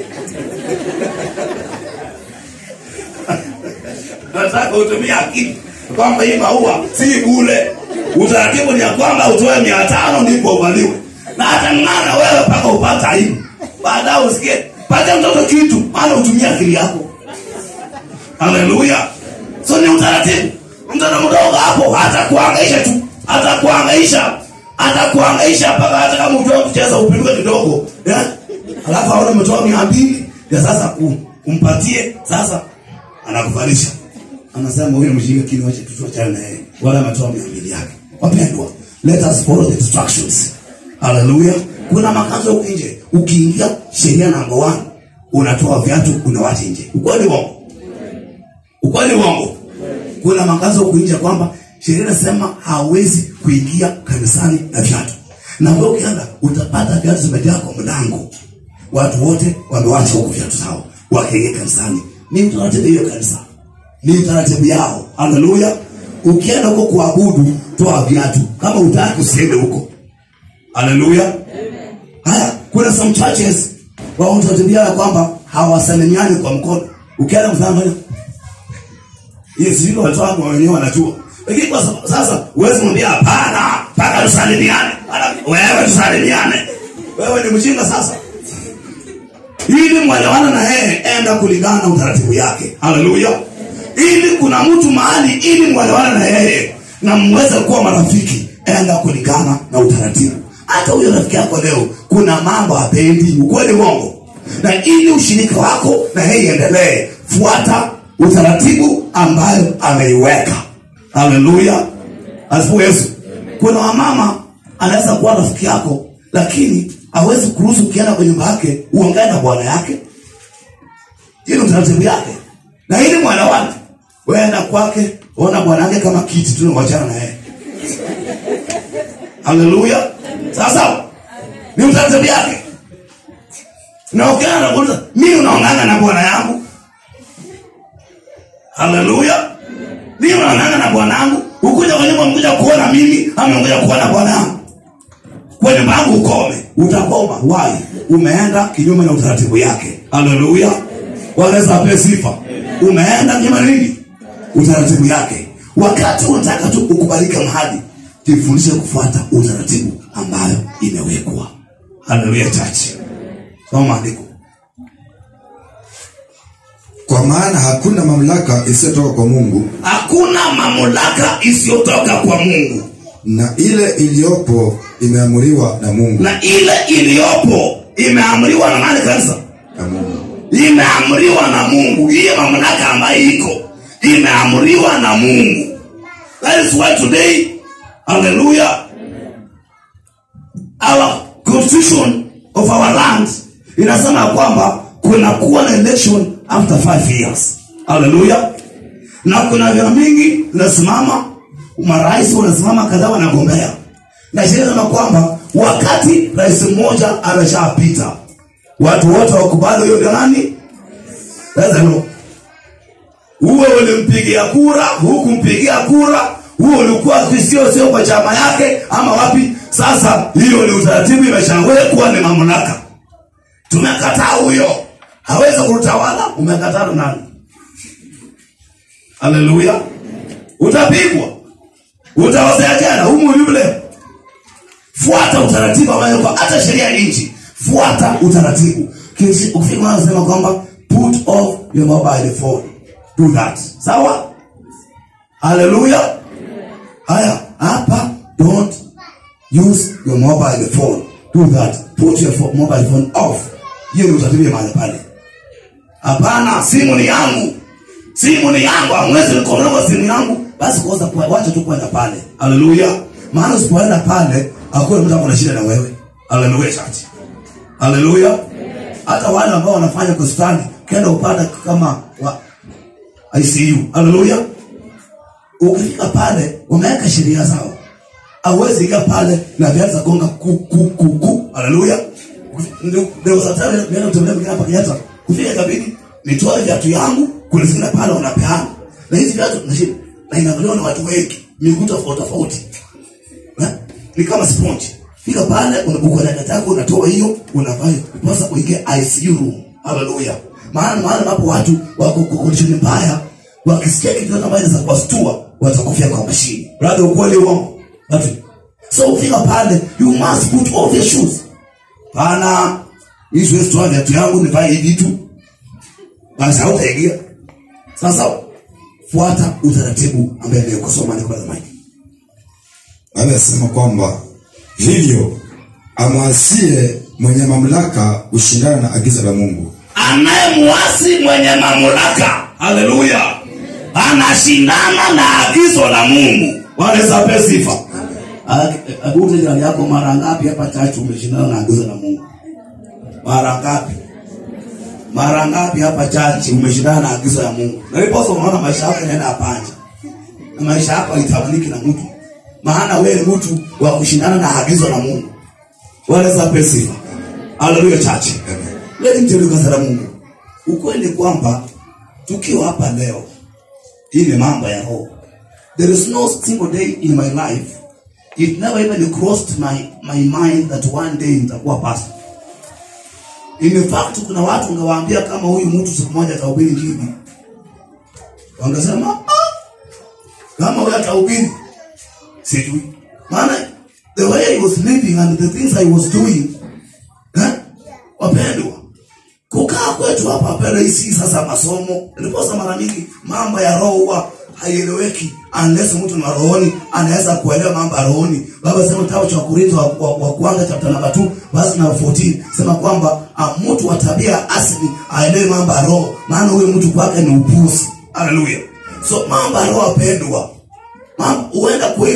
nataka utumie akili kwamba hii maua si bule utaratibu ni ya kwamba utoe mia tano ndipo uvaliwe na hata ng'ana wewe mpaka upata aibu baadaye usikie pata mtoto kitu maana utumie akili yako haleluya so ni utaratibu mtoto mdogo hapo atakuangaisha tu atakuangaisha atakuangaisha mpaka hata kama ujua kucheza upinduke kidogo eh? alafu aone umetoa mia mbili ya sasa ku- umpatie sasa anakuvalisha anasema huyu mjinga kini wache tutuachane na yeye wala ametoa mia mbili yake wapendwa let us follow the instructions haleluya kuna makazo huku nje ukiingia sheria namba one unatoa viatu unawacha nje ukweli wongo ukweli wongo kuna makazo huku nje kwamba sheria inasema hawezi kuingia kanisani na viatu na wewe ukienda utapata viatu zimejaa kwa mlango watu wote wamewacha huku viatu zao wakiingia kanisani ni utaratibu hiyo kanisa ni utaratibu yao haleluya ukienda huko kuabudu toa viatu kama utaki usiende huko haleluya haya kuna some churches wa utaratibu yao ya kwamba hawasalimiani kwa mkono ukienda mfano hiyo sijui watoto wangu wenyewe wanajua lakini kwa sababu sasa huwezi mwambia hapana mpaka tusalimiane Ala, wewe tusalimiane wewe ni mjinga sasa ili mwelewana na yeye enda kulingana na utaratibu yake haleluya ili kuna mtu mahali ili mwelewana na yeye na mweze kuwa marafiki enda kulingana na utaratibu hata huyo rafiki yako leo kuna mambo hapendi ukweli uongo na ili ushirika wako na yeye iendelee fuata utaratibu ambayo ameiweka haleluya asifu yesu kuna wamama anaweza kuwa rafiki yako lakini hawezi kuruhusu ukienda kwa nyumba yake uongee na bwana yake hiyo ni utaratibu yake na hili mwana wake weenda kwake ona bwana yake kama kiti tu wachana na yeye haleluya sasa ni utaratibu yake na ukienda na kuuliza mimi unaonganga na bwana yangu haleluya mimi unaonganga na bwana yangu ukuja kwa nyumba mkuja kuona mimi ama mkuja kuona bwana yangu kwa nyumba yangu ukome utakoma wai umeenda kinyume na utaratibu yake haleluya wanaweza ape sifa umeenda kinyume na nini utaratibu yake wakati unataka tu ukubalike mahali jifundishe kufuata utaratibu ambayo imewekwa haleluya chachi soma maandiko kwa maana hakuna mamlaka isiyotoka kwa mungu hakuna mamlaka isiyotoka kwa mungu na ile iliyopo imeamuriwa na mungu na ile iliyopo imeamriwa na nani kanisa na mungu imeamriwa na mungu hiyo mamlaka ambayo iko imeamriwa na mungu that is why today hallelujah our constitution of our land inasema ya kwamba kuna kuwa na election after five years hallelujah na kuna vyama mingi vinasimama marais wanasimama kadhaa wanagombea na sheria inasema kwamba wakati rais mmoja ameshapita watu wote wakubali huyo ndio nani Sasa no. uwe ulimpigia kura hukumpigia kura huo ulikuwa sio sio kwa chama yake ama wapi sasa hiyo ni utaratibu imeshawekwa ni mamlaka tumekataa huyo hawezi kutawala umekataa na nani haleluya utapigwa utaozea tena humu yule fuata utaratibu ambayo kwa hata sheria ya nchi fuata utaratibu Kishi- ukifika anasema kwamba put off your mobile phone do that sawa haleluya haya hapa don't use your mobile phone do that put your pho- mobile phone off hiyo ni utaratibu ya mahali pale hapana simu ni yangu simu ni yangu hamwezi nikondoa simu yangu basi kwanza kwa- wacha tu kwenda pale haleluya maana usipoenda pale hakuna mtu akona shida na wewe haleluya chati haleluya hata wale ambao wanafanya kustani kenda upata kama wa ICU haleluya ukifika pale wameweka sheria zao awezi ingia pale na viatu za gonga ku ku ku ku haleluya ndio ndio sasa ndio tembea mwingine hapa Kenyatta kufika kabini nitoe viatu yangu kuna zingine pale wanapeana na hizi viatu na shida na inaangaliwa na watu wengi miguu tofauti tofauti Eh? ni kama sponge fika pale unabuka dada yako unatoa hiyo unavaa pasa kuingia ICU room haleluya maana maana ambapo watu wako kwa condition mbaya wakisikia kitu kama hizo za kuwastua watakufia kwa mashini brother ukweli uongo watu so ufika pale you must put off your shoes pana hii siwezi toa viatu yangu nivae hivi tu basi hautaingia sasa fuata utaratibu ambaye nimekosoma niko zamani Biblia inasema kwamba hivyo amwasie mwenye mamlaka ushindana na agizo la mungu anayemwasi mwenye mamlaka haleluya anashindana na agizo la mungu wanaweza pe sifa abuze jirani yako mara ngapi hapa chachu umeshindana na agizo la mungu mara ngapi mara ngapi hapa chachi umeshindana na agizo la mungu na ndiposa unaona maisha yako yanaenda apanja na maisha yako haitamaniki na mtu maana wewe ni mtu wa kushindana na agizo la mungu wanaweza pe sifa haleluya chachi leo mtelekasa la mungu ukweli kwamba tukiwa hapa leo hii ni mambo ya roho there is no single day in my life it never even crossed my, my mind that one day nitakuwa pastor in fact kuna watu ungewaambia kama huyu mtu siku moja atahubiri injili wangesema ah, kama huyu atahubiri sijui maana the way I was living and the things I was doing eh, wapendwa kukaa kwetu hapa hapa rahisi sasa masomo ndiposa mara mingi mambo ya roho huwa haieleweki unless mtu na rohoni anaweza kuelewa mambo ya rohoni baba sema kitabu cha Korintho wa, wa, wa kwanza chapter number 2 verse number 14 sema kwamba ah, mtu wa tabia asili aelewe mambo ya roho maana huyo mtu kwake ni upuzi haleluya so mambo ya roho apendwa mambo huenda kweli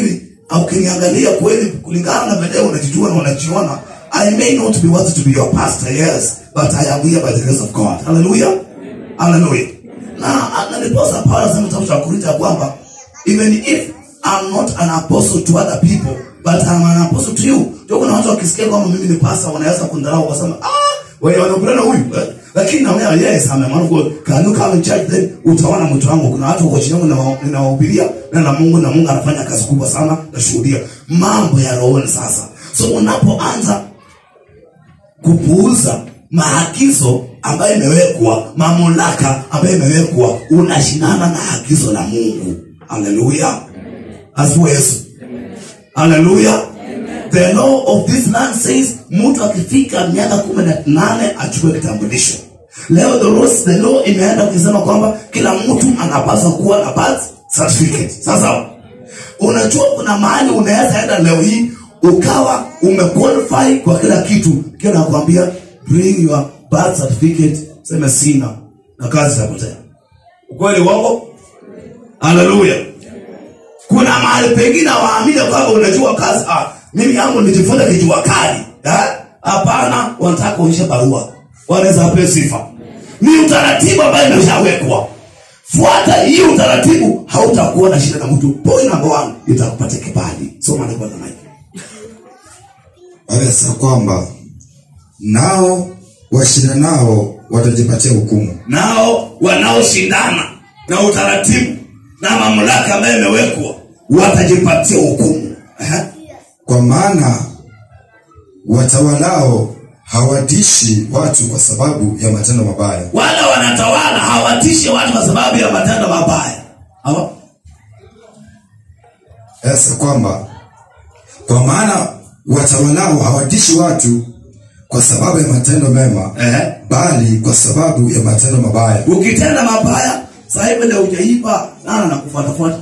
au ukiniangalia kweli kulingana na vile unajijua na unajiona i may not be worthy to be your pastor yes but i am here by the grace of god hallelujah hallelujah na na ndiposa paulo anasema kitabu cha korintho ya kwamba even if i'm not an apostle to other people but i'm an apostle to you ndio kuna watu wakisikia kwamba mimi ni pastor wanaweza kundharau wasema ah wewe wanakutana huyu eh? lakini naona yes I'm a man of God can you come and church then utaona mtu wangu kuna watu wako chini yangu na- ninawahubiria na na Mungu na Mungu anafanya kazi kubwa sana nashuhudia mambo ya rohoni sasa so unapoanza kupuuza maagizo ambayo imewekwa mamlaka ambayo imewekwa unashindana na agizo la mungu haleluya asiwe yesu haleluya the law of this land says mtu akifika miaka kumi na nane achukue kitambulisho leo the law, the law imeenda ukisema kwamba kila mtu anapaswa kuwa na birth certificate sasa unajua kuna mahali unaweza enda leo hii ukawa umequalify kwa kila kitu kio nakwambia bring your birth certificate seme sina na kazi itapotea ukweli wako haleluya kuna mahali pengine waamini kwamba unajua kazi ah, mimi yangu nijifunza kijua kali eh? hapana wanataka kuonyesha barua wanaweza wapewe sifa ni utaratibu ambayo imeshawekwa fuata hii utaratibu hautakuwa na shida na mtu point number one itakupatia kibali soma ndio kwanza maiki anasema kwamba nao washindanao watajipatia hukumu nao wanaoshindana na utaratibu na mamlaka ambayo imewekwa watajipatia hukumu Ehe. kwa maana watawalao hawatishi watu kwa sababu ya matendo mabaya wale wanatawala hawatishi watu kwa sababu ya matendo mabaya Hawa- sasa kwamba kwa maana watawalao hawatishi watu kwa sababu ya matendo mema Ehe. bali kwa sababu ya matendo mabaya ukitenda mabaya sahivi ndio ujaiba nana nakufuatafuata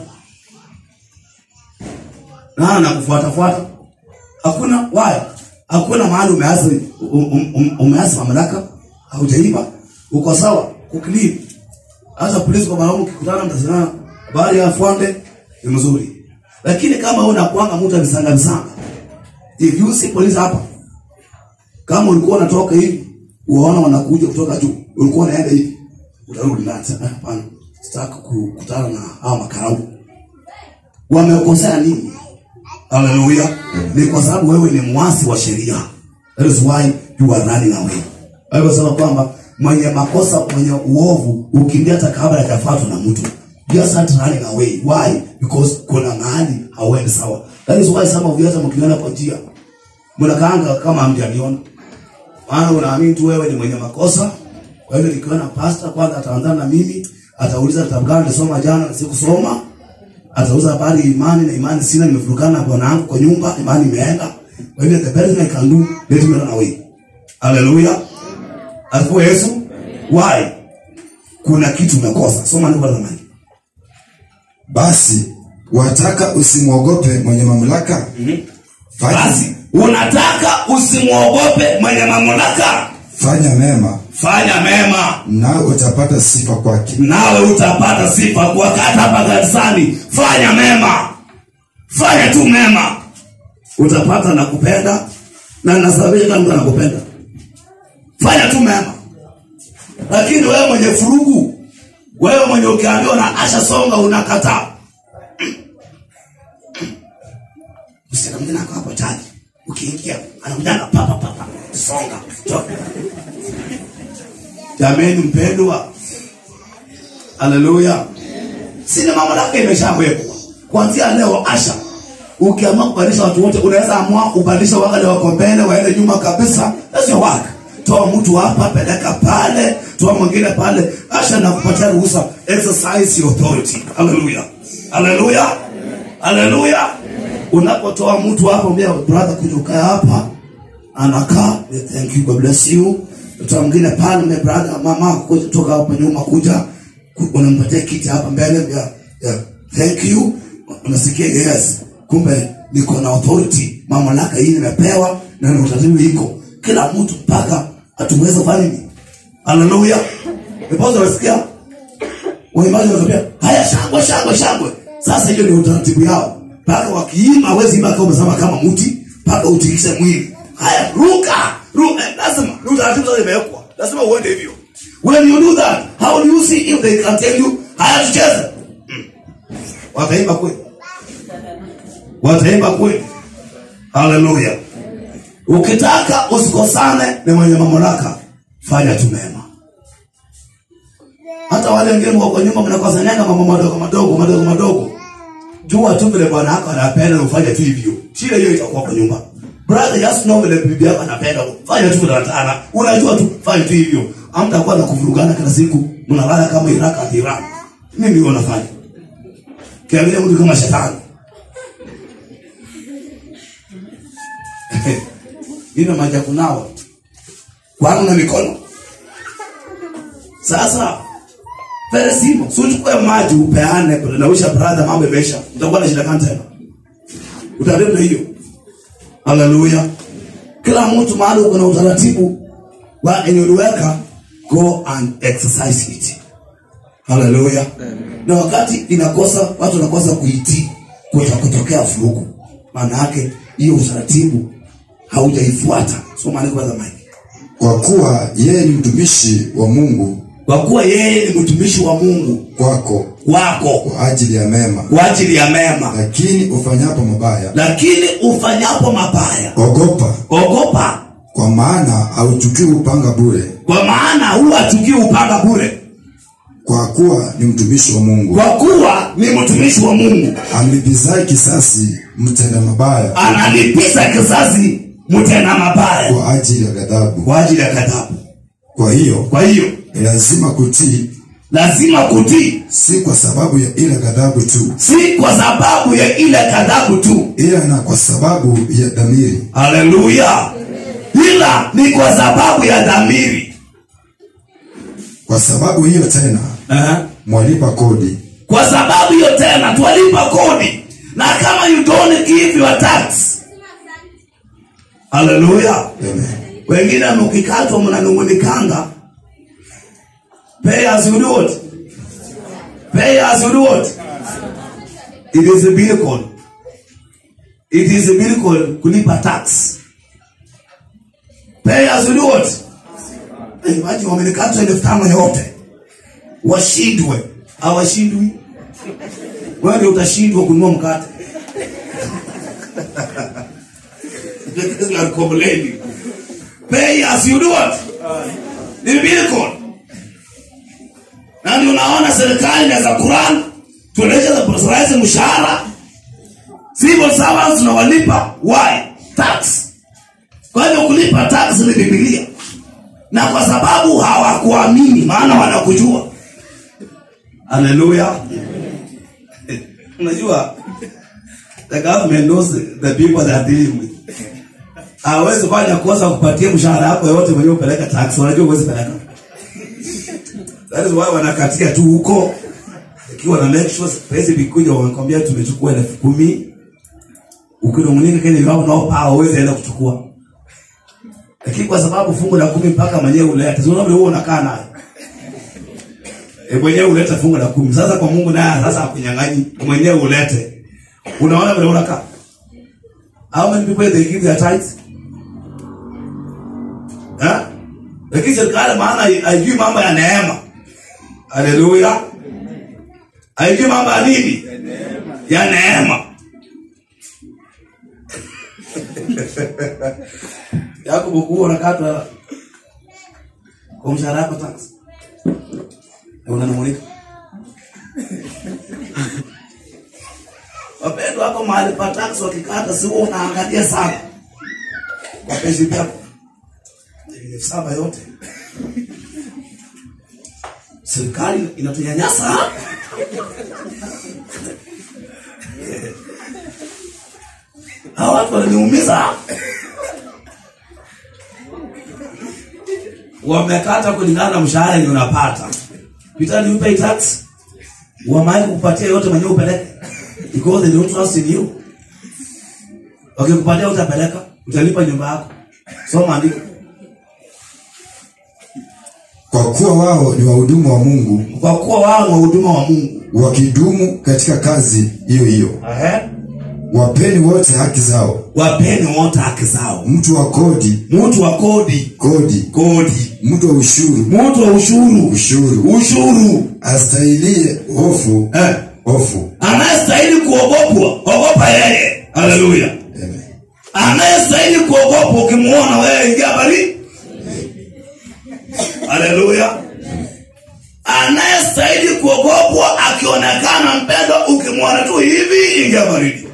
nana nakufuatafuata hakuna waya hakuna mahali umeasi um, um, umeasi mamlaka haujaiba uko sawa kuklini hasa polisi kwa mwanaume ukikutana mtazinana habari ya afwande ni mzuri lakini kama unakwanga mtu amisanga misanga if you see polisi hapa kama ulikuwa unatoka hivi uwaona wanakuja kutoka juu ulikuwa unaenda hivi utarudi ndani sasa "Ah, hapana sitaki kukutana na hao makarau wamekosea nini haleluya ni kwa sababu wewe ni mwasi wa sheria that is why you are running away alivyosema kwamba mwenye makosa mwenye uovu ukimbia hata kabla hajafuatwa na mtu just start running away why because kuna mahali hauendi sawa that is why some of you hata mkiona kwa njia mnakaanga kama hamjaniona maana unaamini tu wewe ni mwenye makosa kwa hivyo nikiona pasta kwanza ataandana na mimi atauliza kitabu gani nilisoma jana na sikusoma atauza habari ya imani na imani sina nimevurugana na bwana wangu kwa nyumba imani imeenda kwa hivyo the best thing I can do let me run away haleluya asifiwe yesu why kuna kitu umekosa soma ndio kwanza mali basi wataka usimwogope mwenye mamlaka fanya, basi unataka usimwogope mwenye mamlaka fanya mema fanya mema nawe utapata sifa kwake nawe utapata sifa kwa kata hapa kanisani fanya mema fanya tu mema utapata na kupenda na nasababisha kama mtu anakupenda fanya tu mema lakini wewe mwenye furugu wewe mwenye ukiambiwa na asha songa unakataa msichana mwingine ako hapo chaji ukiingia anakujaga papa papa songa toka jameni mpendwa haleluya sina mamlaka imeshawekwa kuanzia leo asha ukiamua kubadilisha watu wote unaweza amua ubadilisha wale wako mbele waende nyuma kabisa that's your work toa mtu hapa peleka pale toa mwingine pale asha na kupatia ruhusa exercise your authority haleluya haleluya haleluya unapotoa mtu hapa mbia brother kuja ukae hapa anakaa we thank you god bless you mtoto mwingine pale my brother mama kuja toka hapa nyuma kuja ku- unampatia kiti hapa mbele ya, ya thank you unasikia yes kumbe niko na authority mamlaka hii nimepewa na ni utaratibu iko kila mtu mpaka atuweze kufanya nini haleluya nipoza unasikia waimbaji wanatokea haya shangwe shangwe shangwe sasa hiyo ni utaratibu yao mpaka wakiima hawezi imba kama umesimama kama mti mpaka utikishe mwili haya ruka ruka lazima ni utaratibu sasa imewekwa lazima uende hivyo when you do that how do you see if they can tell you haya tucheze Mm. wataimba kweli wataimba kweli haleluya ukitaka usikosane na mwenye mamlaka fanya tu mema hata wale wengine wako nyuma mnakosanaga mambo madogo madogo madogo madogo jua tu vile bwana wako anapenda ufanye tu hivyo shida hiyo itakuwa kwa nyumba brother just know vile bibi yako anapenda fanya tu vile anataka unajua tu fanya tu hivyo hamtakuwa na kuvurugana kila siku mnalala kama Iraq na Iran mimi ndio nafanya kiangalia mtu kama shetani ina maji ya kunawa kwangu na mikono sasa very simple so uchukue maji upeane nawisha brother mambo imeisha utakuwa na shida gani tena utaribu na hiyo haleluya kila mtu mahali uko na utaratibu wa enye uliweka go and exercise it haleluya na wakati inakosa watu wanakosa kuitii kuta kutokea furuku maana yake hiyo utaratibu haujaifuata so maandiko ya zamani kwa kuwa yeye ni mtumishi wa mungu kwa kuwa yeye ni mtumishi wa mungu kwako wako kwa ajili ya mema kwa ajili ya mema lakini ufanyapo mabaya lakini ufanyapo mabaya ogopa ogopa kwa maana hauchukii upanga bure kwa maana huwa atukii upanga bure kwa kuwa ni mtumishi wa mungu kwa kuwa ni mtumishi wa mungu amlipizaye kisasi mtenda mabaya analipiza kizazi mtenda mabaya kwa ajili ya ghadhabu kwa ajili ya kadhabu kwa hiyo kwa hiyo ni lazima kutii lazima kutii si kwa sababu ya ile ghadhabu tu si kwa sababu ya ile kadhabu tu ila na kwa sababu ya dhamiri haleluya ila ni kwa sababu ya dhamiri kwa sababu hiyo tena uh-huh. mwalipa kodi kwa sababu hiyo tena twalipa kodi na kama you don't give your tax haleluya Amen. wengine mkikatwa mnanungunikanga pay as you do what pay as you do what it is a miracle it is a miracle kulipa tax pay as you do what Eh, imagine wamenikatwa elfu tano yote washindwe hawashindwi wewe ndio utashindwa kununua mkate Because you are complaining. Pay as you do what? Ni miracle. Na ndio unaona serikali inaweza Quran tueleze za presurize mshahara. Civil servants tunawalipa why? Tax. Kwa hivyo kulipa tax ni Biblia. Na kwa sababu hawakuamini maana wanakujua. Hallelujah. Unajua the government knows the people they are dealing with hawezi fanya kosa kupatia mshahara wako yote mwenyewe upeleka tax wanajua huwezi peleka that is why wanakatia tu huko ikiwa na make sure pesa vikuja wamekwambia tumechukua elfu kumi ukinungunika kile wao nao paa uweze enda kuchukua lakini kwa sababu fungu la kumi mpaka mwenyewe ulete sio labda wewe unakaa naye e mwenyewe ulete fungu la kumi sasa kwa Mungu naye sasa akunyang'anyi mwenyewe ulete unaona vile unakaa how many people they give their tithes Eh? lakini serikali maana hai- haijui mambo ya neema haleluya haijui mambo ya nini ya neema yako bukuu unakata kwa mshahara yako tax Na unanung'unika wapendwa wako mahali pa tax wakikata si wewe unaangalia sana kwa pesa yako elfu saba yote serikali inatunyanyasa hawa watu wananiumiza wamekata kulingana na mshahara yenye unapata Peter, you pay tax wamai kupatia yote mwenyewe upeleke because they don't trust in you wakikupatia utapeleka utalipa nyumba yako soma andiko kwa kuwa wao ni wahudumu wa mungu kwa kuwa wao ni wahuduma wa mungu wakidumu katika kazi hiyo hiyo Ehe. wapeni wote haki zao wapeni wote haki zao mtu wa kodi mtu wa kodi kodi kodi mtu wa ushuru mtu wa ushuru ushuru ushuru astahilie hofu eh. hofu anayestahili kuogopwa ogopa yeye haleluya Amen. anayestahili kuogopwa ukimwona wewe ingia bari haleluya anayestahili kuogopwa akionekana mpendwa ukimwona tu hivi ingia baridi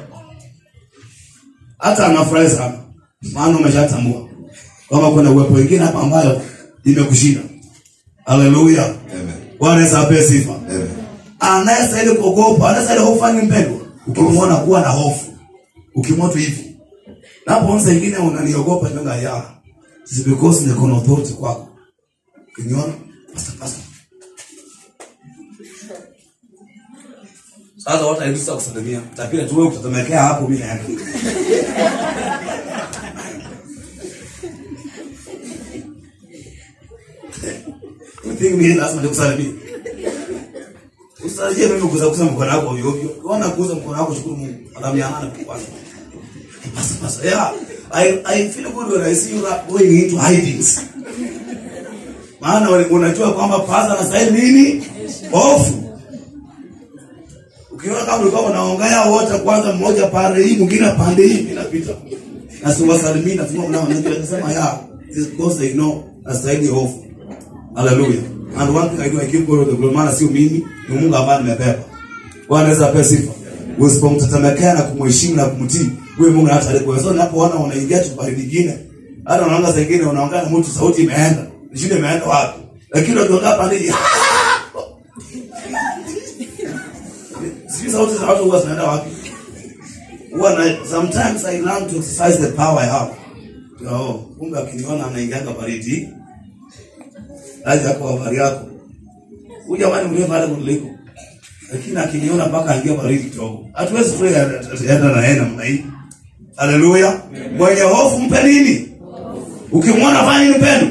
hata anafurahi sana maana umeshatambua kwamba kuna uwepo wengine hapa ambayo imekushinda haleluya Amen. bwana Yesu apewe sifa Amen. anayestahili kuogopa anayestahili hofu ni mpendwa ukimwona kuwa na hofu ukimwona tu hivi napoona ingine unaniogopa nyoga ya is because niko na authority kwako ukiniona pastor pastor sasa watu haikusa kusalimia tapile tu wewe kutatemekea hapo mimi naenda you think mimi lazima nikusalimie Usije mimi kuza kuza mkono wako ovyo ovyo. Unaona kuza mkono wako shukuru Mungu. Alamiana kwanza. Basi basi. Yeah. I I feel good when I see you ra- going into hidings. Maana wale- unajua kwamba pasa na sahihi nini? Hofu. Ukiona kama ulikuwa unaongea wote kwanza mmoja pande hii mwingine pande hii inapita. Na siwasalimii na tunao nao ndio nasema ya this because they know na sahihi hofu. Hallelujah. And one thing I do, I give God the glory. Maana sio mimi, ni Mungu ambaye nimebeba. Bwana Yesu apewe sifa. Usipomtetemekea na kumheshimu na kumtii, wewe Mungu hata alikuwa. So unapoona unaingia chumba kingine, hata unaanga zingine unaongea na mtu sauti imeenda. Shida imeenda wapi? Lakini ukiongea pale hii, sisi sauti za watu huwa zinaenda wapi? Huwa na sometimes I learn to exercise the power I have. Oh, kumbe akiniona anaingianga baridi aje hapo habari yako huyu jamani mrefu hata kuliko lakini akiniona mpaka aingia baridi kidogo hatuwezi tu enda na yeye namna hii haleluya mwenye hofu mpe nini ukimwona fanya nini mpendo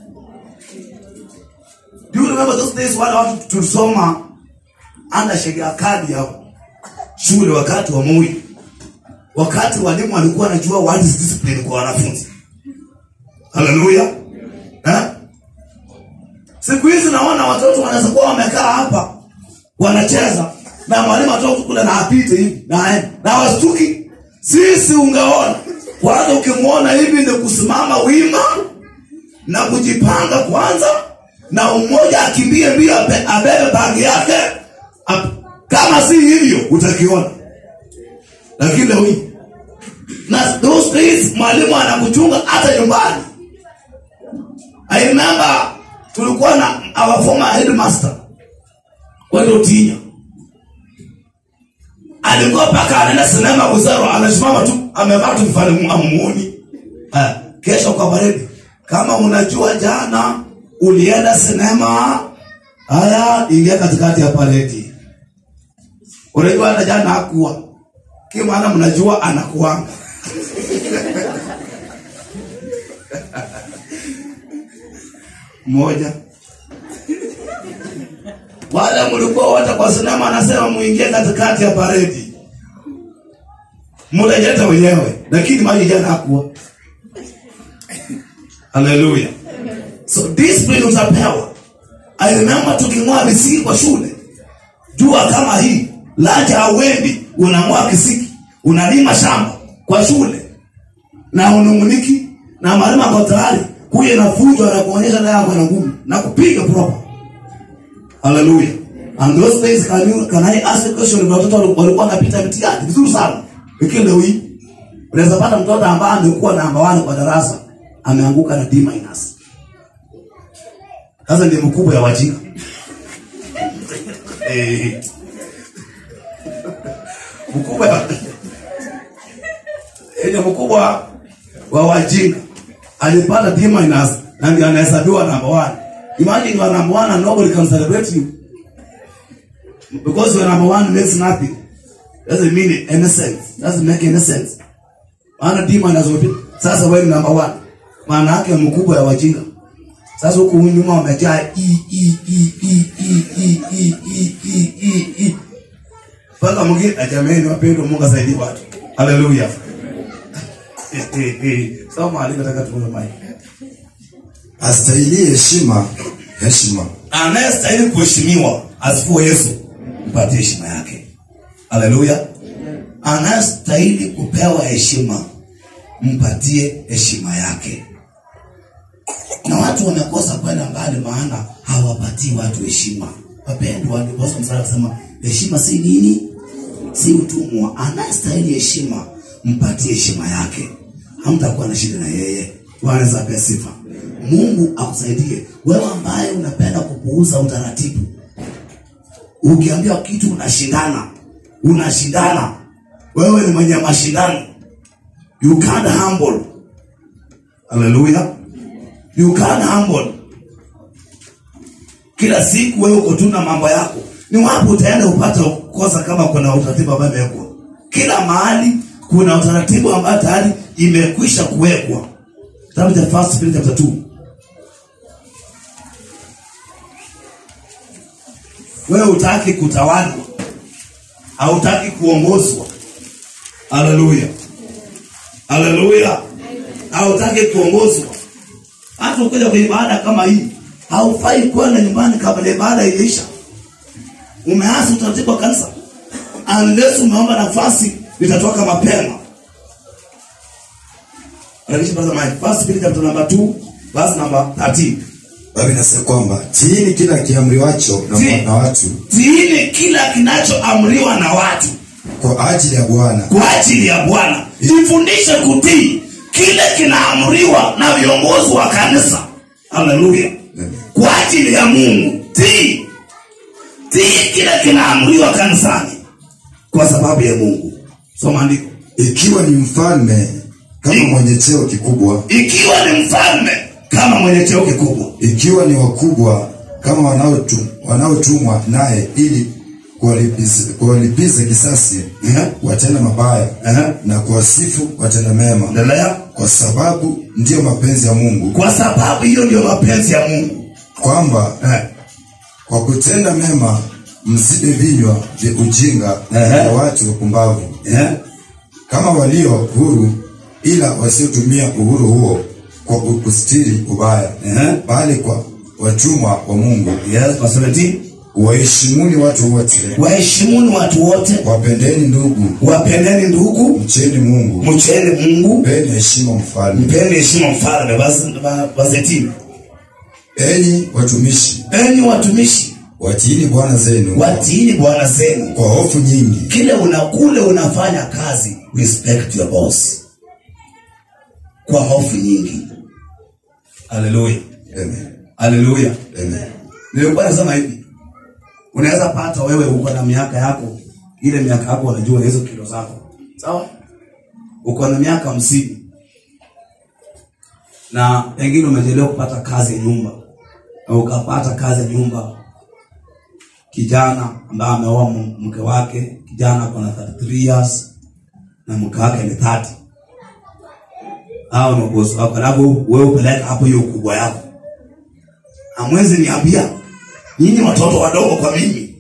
do you remember those days wale watu tulisoma anda sheria kadi hapo shule wakati wa Moi wakati walimu walikuwa wanajua what is discipline kwa wanafunzi haleluya eh Siku hizi naona watoto wanaweza kuwa wamekaa hapa wanacheza na mwalimu atoka kule na apite hivi na aende na wastuki. Sisi ungeona kwanza, ukimwona hivi ndio kusimama wima na kujipanga kwanza, na mmoja akimbie mbio abe- abebe bagi yake. Ap- Kama si hivyo utakiona, lakini leo hii na those days mwalimu anakuchunga hata nyumbani. I remember tulikuwa na our former headmaster kwenda Utinya, alikuwa paka anaenda sinema Buzaro, anasimama tu amevaa tu mfano amuoni. Eh, kesho kwa baridi, kama unajua jana ulienda sinema, haya ingia katikati ya paredi. Unajua hata jana hakuwa kimaana, mnajua anakuanga moja wale mlikuwa wote kwa sinema, anasema muingie katikati ya paredi, mtajileta wenyewe, lakini maji jana hakuwa. Haleluya! So discipline utapewa. I remember tuking'oa visiki kwa shule, jua kama hii laja hauendi, unang'oa kisiki, unalima shamba kwa shule na unung'uniki na mwalimu ako tayari kuja na fujo na kuonyesha naye ako na nguvu na kupiga proper. Hallelujah. And those days can you can I ask a question kwa watoto walikuwa wanapita mtihani vizuri sana. Lakini leo hii unaweza pata mtoto ambaye amekuwa namba 1 kwa darasa ameanguka na D minus. Sasa ndiye mkubwa ya wajinga. Eh. Mkubwa ya Ile mkubwa wa wajinga alipata D minus na ndiye anahesabiwa namba 1. Imagine you are number 1 and nobody can celebrate you. Because you are number 1 means nothing. Doesn't mean any sense. Doesn't make any sense. Maana D minus wote. Sasa wewe ni number 1. Maana yake mkubwa ya wajinga. Sasa huku nyuma wamejaa i i i i i i i i i i i. Paka mwingine ajameni wapendwa Mungu asaidie watu. haleluya soma alivyotaka tuone mai astahili heshima heshima anayestahili kuheshimiwa asifuwe yesu mpatie heshima yake haleluya anayestahili kupewa heshima mpatie heshima yake na watu wamekosa kwenda mbali maana hawapatii watu heshima wapendwa ndiposa msara kusema heshima si nini si utumwa anayestahili heshima mpatie heshima yake hamtakuwa na shida na yeye wanaweza pia sifa mungu akusaidie wewe ambaye unapenda kupuuza utaratibu ukiambiwa kitu unashindana unashindana wewe ni mwenye mashindano you can't humble haleluya you can't humble kila siku wewe uko tu na mambo yako ni wapi utaenda upate kosa kama kuna utaratibu ambayo imewekwa kila mahali kuna utaratibu ambayo tayari imekwisha kuwekwa kitabu cha first Peter chapter 2 wewe utaki kutawalwa hautaki kuongozwa haleluya haleluya hautaki kuongozwa hata ukija kwenye ibada kama hii haufai kwenda nyumbani kabla ibada iliisha umeasi utaratibu wa kanisa unless umeomba nafasi litatoka mapema Revelation verse number- First Peter chapter number 2 verse number 13 baba inasema kwamba tiini kila kiamriwacho na, Tii. na watu tiini kila kinachoamriwa na watu kwa ajili ya bwana kwa ajili ya bwana jifundishe kutii kile kinaamriwa na viongozi wa kanisa haleluya kwa ajili ya mungu tii tii kile kinaamriwa kanisani kwa sababu ya mungu soma andiko ikiwa ni mfalme kama Tii. mwenye cheo kikubwa ikiwa ni mfalme kama mwenye cheo kikubwa ikiwa ni wakubwa kama wanaotu- wanaotumwa naye ili kuwalipiza kuwalipiza kisasi Ehe. watenda mabaya Ehe. na kuwasifu watenda mema endelea kwa sababu ndiyo mapenzi ya mungu kwa sababu hiyo ndio mapenzi ya mungu kwamba eh. kwa kutenda mema msibe vinywa vya ujinga Ehe. vya watu wapumbavu Eh. kama walio huru ila wasiotumia uhuru huo kwa kustiri ubaya Ehe. bali kwa watumwa wa mungu Yes, verse 17. waheshimuni watu wote waheshimuni watu wote wapendeni ndugu wapendeni ndugu mcheni mungu mcheni mungu mpeni heshima mfalme mpeni heshima mfalme Verse- verse 18. enyi watumishi enyi watumishi watiini bwana zenu watiini bwana zenu kwa hofu nyingi kile una kule unafanya kazi respect your boss kwa hofu nyingi haleluya Amen. haleluya Amen. nilikuwa nasema hivi unaweza pata wewe uko na miaka yako ile miaka yako unajua hizo kilo zako sawa uko na miaka hamsini na pengine umejelewa kupata kazi ya nyumba na ukapata kazi ya nyumba kijana ambaye ameoa m- mke wake kijana ako na 33 years na mke wake ni 30 hao ni bosi wako alafu wewe upeleka hapo hiyo ukubwa yako amwezi niambia nyinyi watoto wadogo kwa mimi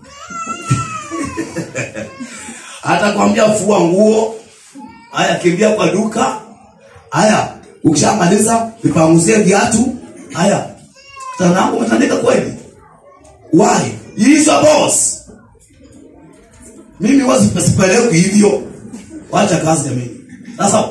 hata kwambia fua nguo haya kimbia kwa duka haya ukishamaliza vipanguzie viatu haya tanangu umetandika kweli why He is your boss mimi wasipeleki hivyo wacha kazi ya mimi sasa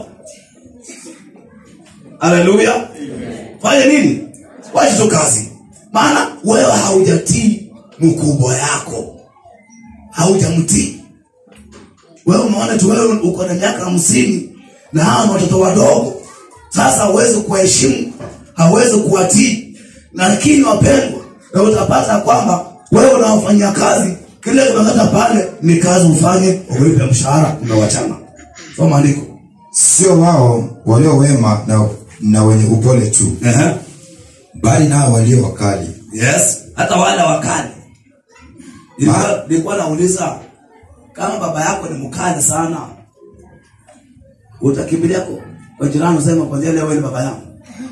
haleluya fanya nini wacha tu kazi maana wewe haujatii mkubwa yako haujamtii wewe umeona tu wewe uko na miaka hamsini na hawa ni watoto wadogo sasa hawezi kuwaheshimu hawezi kuwatii lakini wapendwa na utapata kwamba wewe unawafanyia kazi kile unaleta pale ni kazi ufanye ulipe mshahara umewachana soma maandiko sio wao walio wema na, na wenye upole tu Ehe. bali nao walio wakali yes hata wale wakali Nilikuwa- nilikuwa nauliza kama baba yako ni mkali sana utakimbilia kwa- kwa jirani usema kwanzia leo wewe ni baba yangu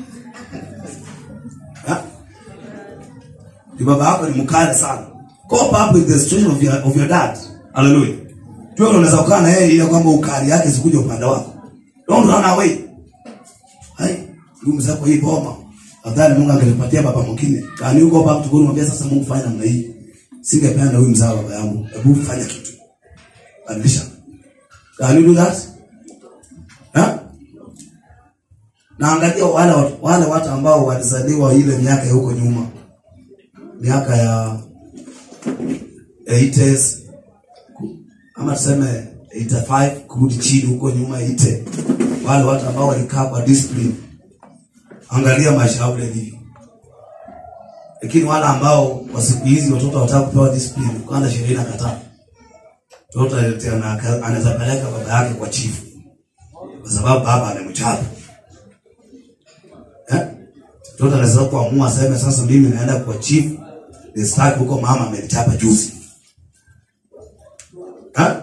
Ha? ni baba yako ni mkali sana cope up with the situation of your, of your dad hallelujah Jua unaweza kukaa na yeye ile kwamba ukali yake sikuje upande wako. Don't run away. Hai, huyu mzee kwa hii boma. Afadhali Mungu angenipatia baba mwingine. Kani huko baba tukuni mwambia sasa Mungu fanya namna hii. Singependa huyu mzee baba yangu. Hebu fanya kitu. Badilisha. Can you do that? Ha? Na angalia wale watu, wale watu ambao walizaliwa ile miaka ya huko nyuma. Miaka ya 80s ama tuseme 85 kurudi chini huko nyuma 80 wale watu ambao walikaa kwa discipline angalia maisha yao vile ilivyo lakini wale ambao kwa siku hizi watoto wataka kupewa discipline kwanza sheria inakataa mtoto aletea na aka- anaweza peleka baba yake kwa chifu kwa sababu baba amemchapa eh mtoto anaweza kuamua aseme sasa mimi naenda kwa chifu nistaki huko mama amenichapa juzi eh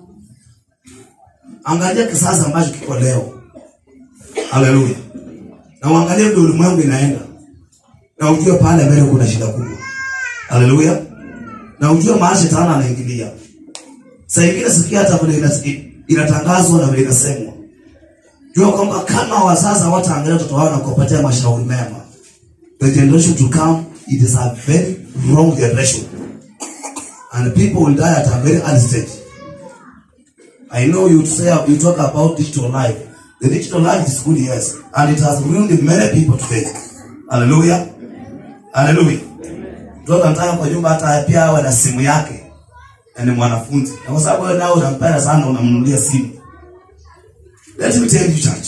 angalia kisasa ambacho kiko leo haleluya na uangalie vile ulimwengu inaenda na ujue pale mbele kuna shida kubwa haleluya na ujue mahali shetani anaingilia saa ingine sikia hata vile ina- inatangazwa na vile inasemwa jua kwamba kama wazazi hawataangalia watoto wao na kuwapatia mashauri mema the generation to come it is a very wrong generation and people will die at a very early stage I know you say you talk about digital life. The digital life is good, yes, and it has ruined many people today. Hallelujah, hallelujah. Mtoto anataka kwa nyumba hata pia awe na simu yake na ni mwanafunzi, na kwa sababu wewe nao unampenda sana, unamnunulia simu. Let me tell you, church,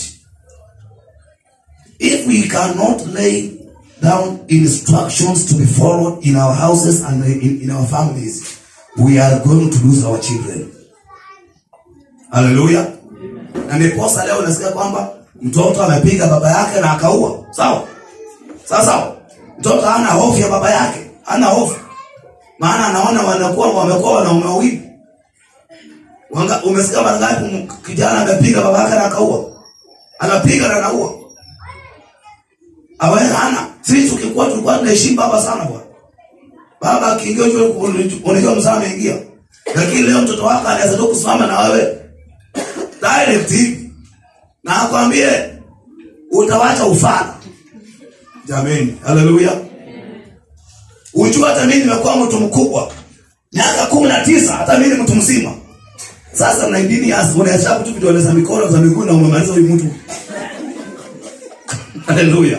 if we cannot lay down instructions to be followed in our houses and in, in our families, we are going to lose our children. haleluya na ndiposa leo unasikia kwamba mtoto amepiga baba yake na akaua sawa sawa sawa mtoto hana hofu ya baba yake hana hofu maana anaona wanakuwa wamekuwa wanaume wawili Wanga- umesikia mara ngapi m- kijana amepiga baba yake na akaua anapiga na anaua awe hana sisi tukikuwa tulikuwa tunaheshimu baba sana bwana baba akiingia ujue unajua mzaa ameingia lakini leo mtoto wako anaweza tu kusimama na wewe direct hivi na akwambie utawacha ufana jameni haleluya ujua hata mimi nimekuwa mtu mkubwa miaka kumi na tisa hata mimi ni mtu mzima sasa na dini ya unahesabu tu vidole za mikono za miguu na umemaliza huyu mtu haleluya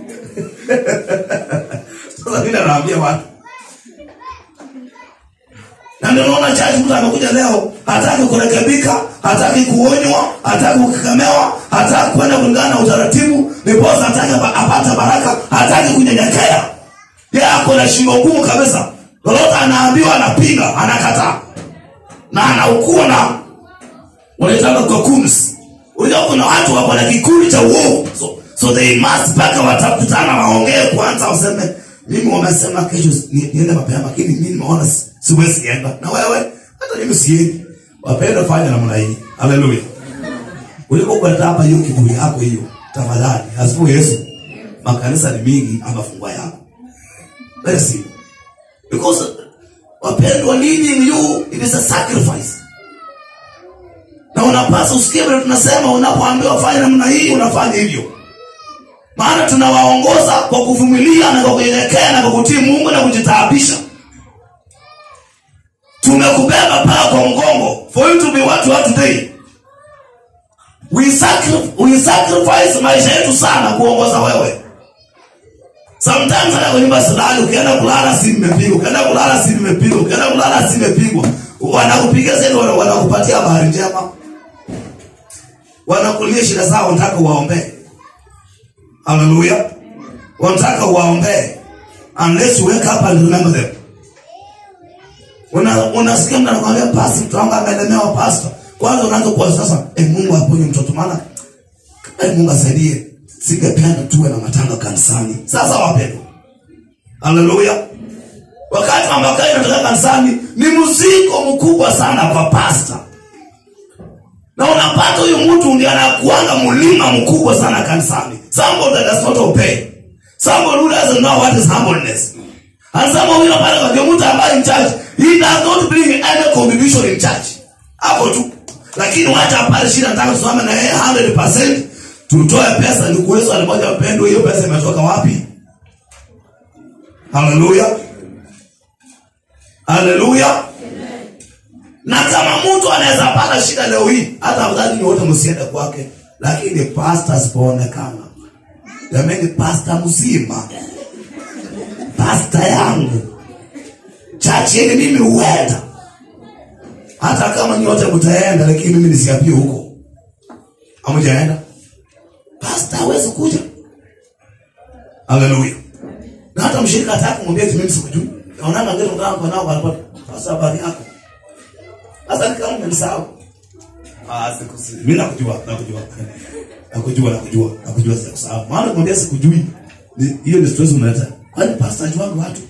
sasa mimi naambia watu na ndio naona chaji mtu amekuja leo hataki kurekebika hataki kuonywa hataki kukemewa hataki kwenda kulingana na utaratibu niposa hataki apa- apate baraka hataki kunyenyekea ye ako na shingo ngumu kabisa lolote anaambiwa anapinga anakataa na anaukua na wanaitanga cocoons unajua kuna watu wako na kikundi cha uovu so, so they must mpaka watakutana waongee kwanza waseme mimi wamesema kesho ni- niende mapema lakini mimi nimeona si- siwezi enda na wewe hata mimi siendi wapenda fanya namna hii haleluya ulipokwenda hapa hiyo kiburi yako hiyo tafadhali asifu yesu makanisa ni mingi amafungwa yako very simple because wapendwa leading you it is a sacrifice na unapaswa usikie vile tunasema unapoambiwa fanya namna hii unafanya hivyo maana tunawaongoza kwa kuvumilia na kwa kunyenyekea na kwa kutii mungu na kujitaabisha tumekubeba paa kwa mgongo for you to be what you are today we, sacri- we sacrifice maisha yetu sana kuongoza wewe sometimes hata kwa nyumba silali ukienda kulala si mmepigwa ukienda kulala si mmepigwa ukienda kulala si mmepigwa wanakupigia zaidi wana- wanakupatia habari njema wanakulia shida zao wanataka uwaombee haleluya wanataka uwaombee unless you wake up and remember them Una- unasikia mtu anakwambia pasi mtu wangu amelemewa pasta kwanza unaanza kuwa sasa eh, mungu aponye mtoto maana eh, mungu asaidie singependa tuwe na matanga kanisani sasa wapendwa haleluya wakati ambakai inatoka kanisani ni mzigo mkubwa sana kwa pasta na unapata huyu mtu ndiye anakuanga mlima mkubwa sana kanisani somebody that does not obey somebody who doesn't know what is humbleness and somebody who unapata kwa mtu ambaye in church he does not bring any contribution in church hapo tu lakini wacha pale shida nataka tusimame na yeye 100% tutoe pesa ni kuwezo alimoja mpendo hiyo pesa imetoka wapi haleluya haleluya na kama mtu anaweza pata shida leo hii hata afadhali ni wote msiende kwake lakini pasta asipoonekana jamani pasta mzima pasta yangu chachi yenye mimi huenda hata kama nyote mtaenda lakini mimi nisiapie huko amujaenda pasta hawezi kuja haleluya na hata mshirika ataka kumwambia eti mimi sikujui naonanga ngine mtaka kwa nao wanapata pasta habari yako sasa ni kama umenisahau ah sikusi mimi nakujua nakujua nakujua nakujua nakujua sikusahau maana kumwambia sikujui ni- hiyo ni stress unaleta kwani pasta ajuanga watu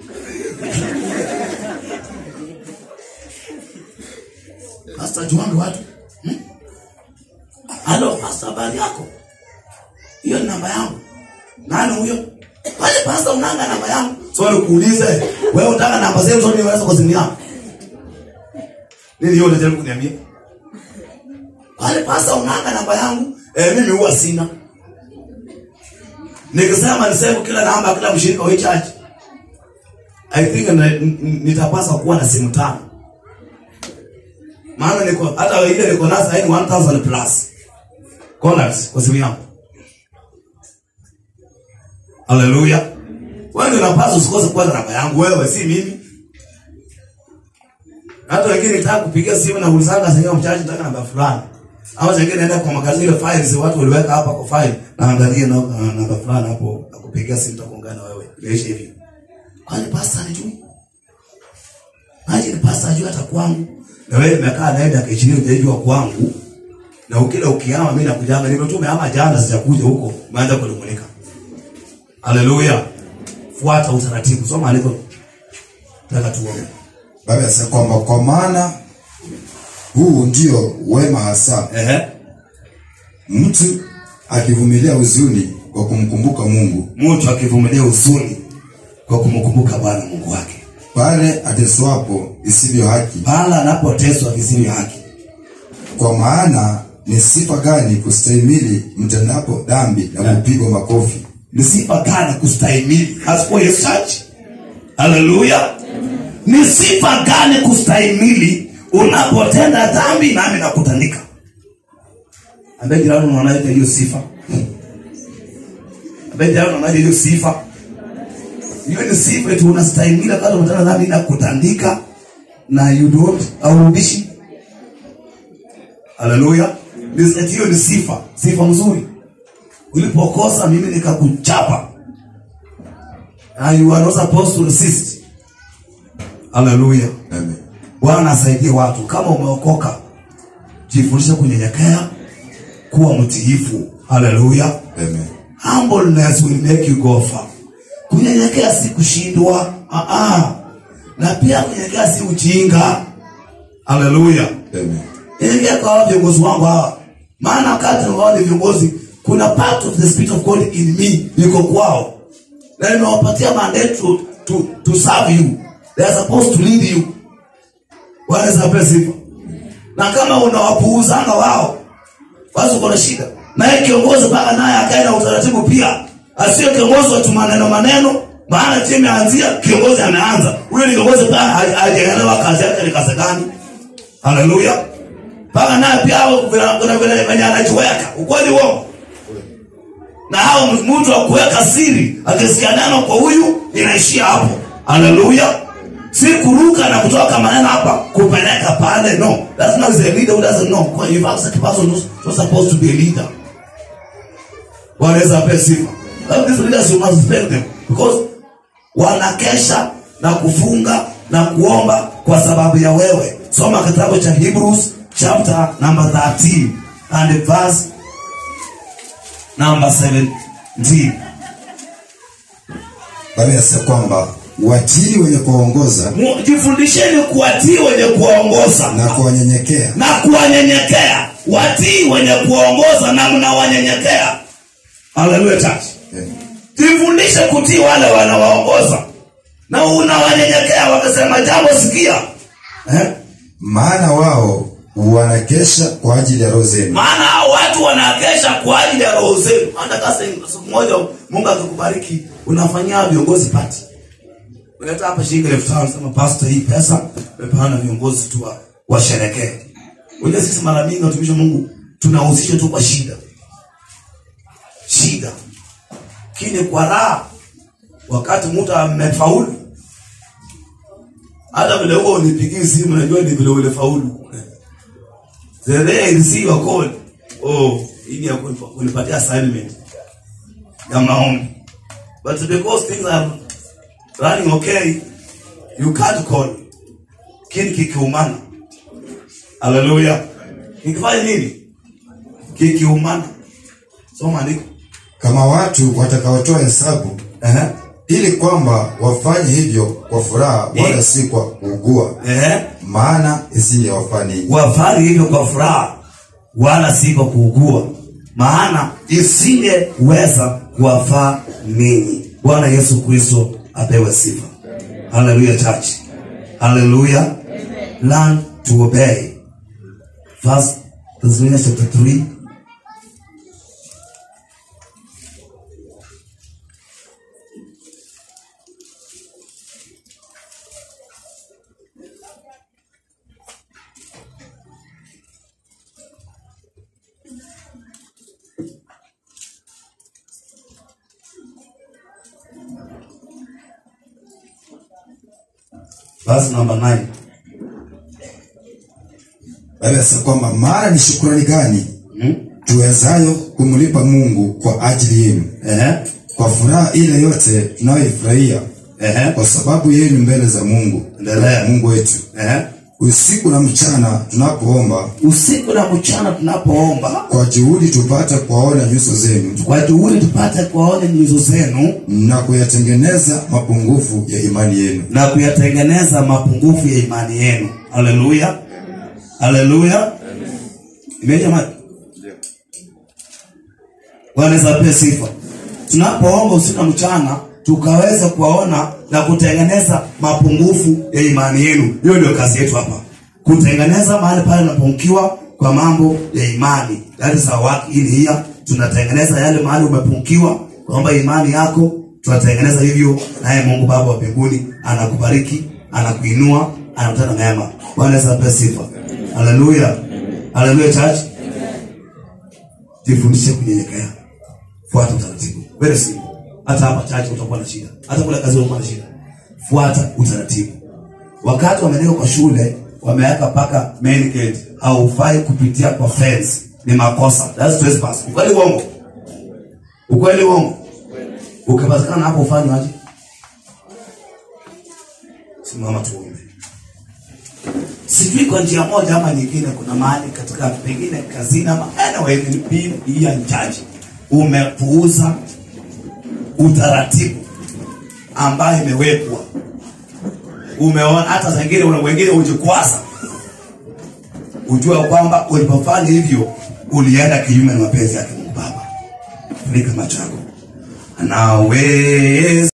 pasta ajuanga watu Hmm? halo pasta habari yako hiyo ni namba yangu nani huyo kwani pasta unanga namba yangu so nikuulize wewe unataka namba zetu zote niweza kwa simu yangu nini hiyo unajaribu kuniambia kwani pasta unanga namba yangu eh mimi huwa sina nikisema niseme kila namba kila mshirika wa hii church i think na- n- n- nitapasa kuwa na simu tano maana niko hata ile niko nazo hii ni 1000 plus callers kwa simu yangu haleluya wewe ndio unapaswa usikose kuwa na namba yangu wewe si mimi hata wengine nitaka kupigia simu na ulizanga sasa mchaji nataka namba fulani au wengine naenda kwa makazi ile files watu waliweka hapa kwa file na angalia na na namba fulani hapo akupigia simu tutakuongea na wewe imeisha hivi kwani pastor anijui maji ni pastor ajui hata kwangu na wewe umekaa naye dakika 20 hujajua kwangu na ukila ukiama mimi nakujanga nimetume ama jana sijakuja huko umeanza kunung'unika haleluya fuata utaratibu soma andiko nataka tuombe baba anasema kwamba kwa maana huu ndio wema hasa ehe mtu akivumilia huzuni kwa kumkumbuka mungu mtu akivumilia huzuni kwa kumkumbuka bwana mungu wake pale ateswapo isivyo haki pala anapoteswa visivyo haki kwa maana ni sifa gani kustahimili mtendapo dhambi na kupigwa makofi ni sifa gani kustahimili hasikuwa yesu chachi haleluya ni sifa gani kustahimili unapotenda dhambi nami nakutandika ambaye jirani unaonaje hiyo sifa ambaye jirani unaonaje hiyo sifa hiyo ni sifa tu unastahimili wakati umetenda dhambi na kutandika na you don't aurudishi haleluya Ni- eti hiyo ni sifa sifa mzuri ulipokosa mimi nikakuchapa and you are not supposed to resist haleluya Amen. bwana asaidie watu kama umeokoka jifundishe kunyenyekea kuwa mtiifu haleluya Amen. humbleness will make you go far kunyenyekea si kushindwa ah -ah. na pia kunyenyekea si ujinga haleluya Amen. nyenyekea kwa hawa viongozi wangu hawa maana wakati wao ni viongozi kuna part of the spirit of god in me iko kwao na nimewapatia mandate to, to, to serve you they are supposed to lead you wanaweza sifa na kama unawapuuzanga wao basi uko na shida naye kiongozi mpaka naye akae na utaratibu pia asiyo kiongozi wa tu maneno maneno maana timu imeanzia kiongozi ameanza huyo ni kiongozi mpaka ha- hajaelewa kazi yake ni kazi gani haleluya mpaka naye pia hao kuna- kuna vile venye anajiweka ukweli uongo na hao mtu wa kuweka siri akisikia neno kwa huyu inaishia hapo haleluya si kuruka na kutoka maneno hapa kupeleka pale no that's not a leader who doesn't know Kwa- you have such a person who's who's supposed to be a leader wanaweza pe sifa But these leaders you must respect them because wanakesha na kufunga na kuomba kwa sababu ya wewe soma kitabu cha hebrews chapter number 13 and verse number 17 baba anasema kwamba watii wenye kuwaongoza Mu- jifundisheni kuwatii wenye kuwaongoza na kuwanyenyekea na kuwanyenyekea watii wenye kuwaongoza na mnawanyenyekea haleluya church Amen. jifundishe kutii wale wanawaongoza na unawanyenyekea wakasema jambo sikia eh? maana wao wanakesha kwa ajili ya roho zenu maana hao watu wanakesha kwa ajili ya roho zenu hata kasa siku moja mungu akikubariki unafanyia viongozi pati unaleta hapa shilingi elfu tano sema pastor hii pesa mepeana viongozi tu wa- washerekee unajua sisi mara mingi watumishi wa mungu tunahusishwa tu kwa shida shida kini kwa raha wakati mtu amefaulu hata vile huo unipigii simu najua ni vile ulifaulu the day I receive a call oh hii ni ya kunipa- kunipatia assignment ya maombi but because things are running okay you can't call kini kikiumana haleluya kikifanya nini kikiumana soma andiko kama watu watakaotoa hesabu Ehe. ili kwamba wafanye hivyo kwa furaha wala Eh. si kwa kuugua Ehe. maana isingewafaa ninyi wafanye hivyo kwa furaha wala si kwa kuugua maana isingeweza kuwafaa ninyi bwana yesu kristo apewe sifa haleluya church haleluya learn to obey first Thessalonians chapter 3 verse number 9 Biblia inasema kwamba maana ni shukrani gani tuwezayo kumlipa mungu kwa ajili yenu Ehe. kwa furaha ile yote tunayoifurahia Ehe. kwa sababu yenu mbele za mungu Endelea. mungu wetu Ehe. usiku na mchana tunapoomba usiku na mchana tunapoomba kwa juhudi tupate kuwaona nyuso zenu kwa juhudi tupate kuwaone nyuso zenu na kuyatengeneza mapungufu ya imani yenu na kuyatengeneza mapungufu ya imani yenu haleluya haleluya imejama bwana Yesu apewe sifa tunapoomba usiku na mchana tukaweza kuwaona na kutengeneza mapungufu ya imani yenu hiyo ndio kazi yetu hapa kutengeneza mahali pale unapungukiwa kwa mambo ya imani that is our work in here tunatengeneza yale mahali umepungukiwa kwamba imani yako tunatengeneza hivyo naye mungu baba wa mbinguni anakubariki anakuinua anakutana mema bwana Yesu apewe sifa haleluya haleluya church jifundishe kunyenyekea fuata utaratibu very simple hata hapa chache utakuwa na shida hata kule kazi utakuwa na shida fuata utaratibu wakati wameneka kwa shule wameweka paka main gate haufai kupitia kwa fence ni makosa that's trespass ukweli uongo ukweli uongo ukipatikana hapo ufanye aje simama tuombe sijui kwa njia moja ama nyingine kuna mahali katika pengine kazini ama anyway being here in church umepuuza utaratibu ambayo imewekwa umeona hata zingine una wengine ujikwaza ujue kwamba ulipofanya hivyo ulienda kinyume na mapenzi yake mungu baba funika macho yako anaweza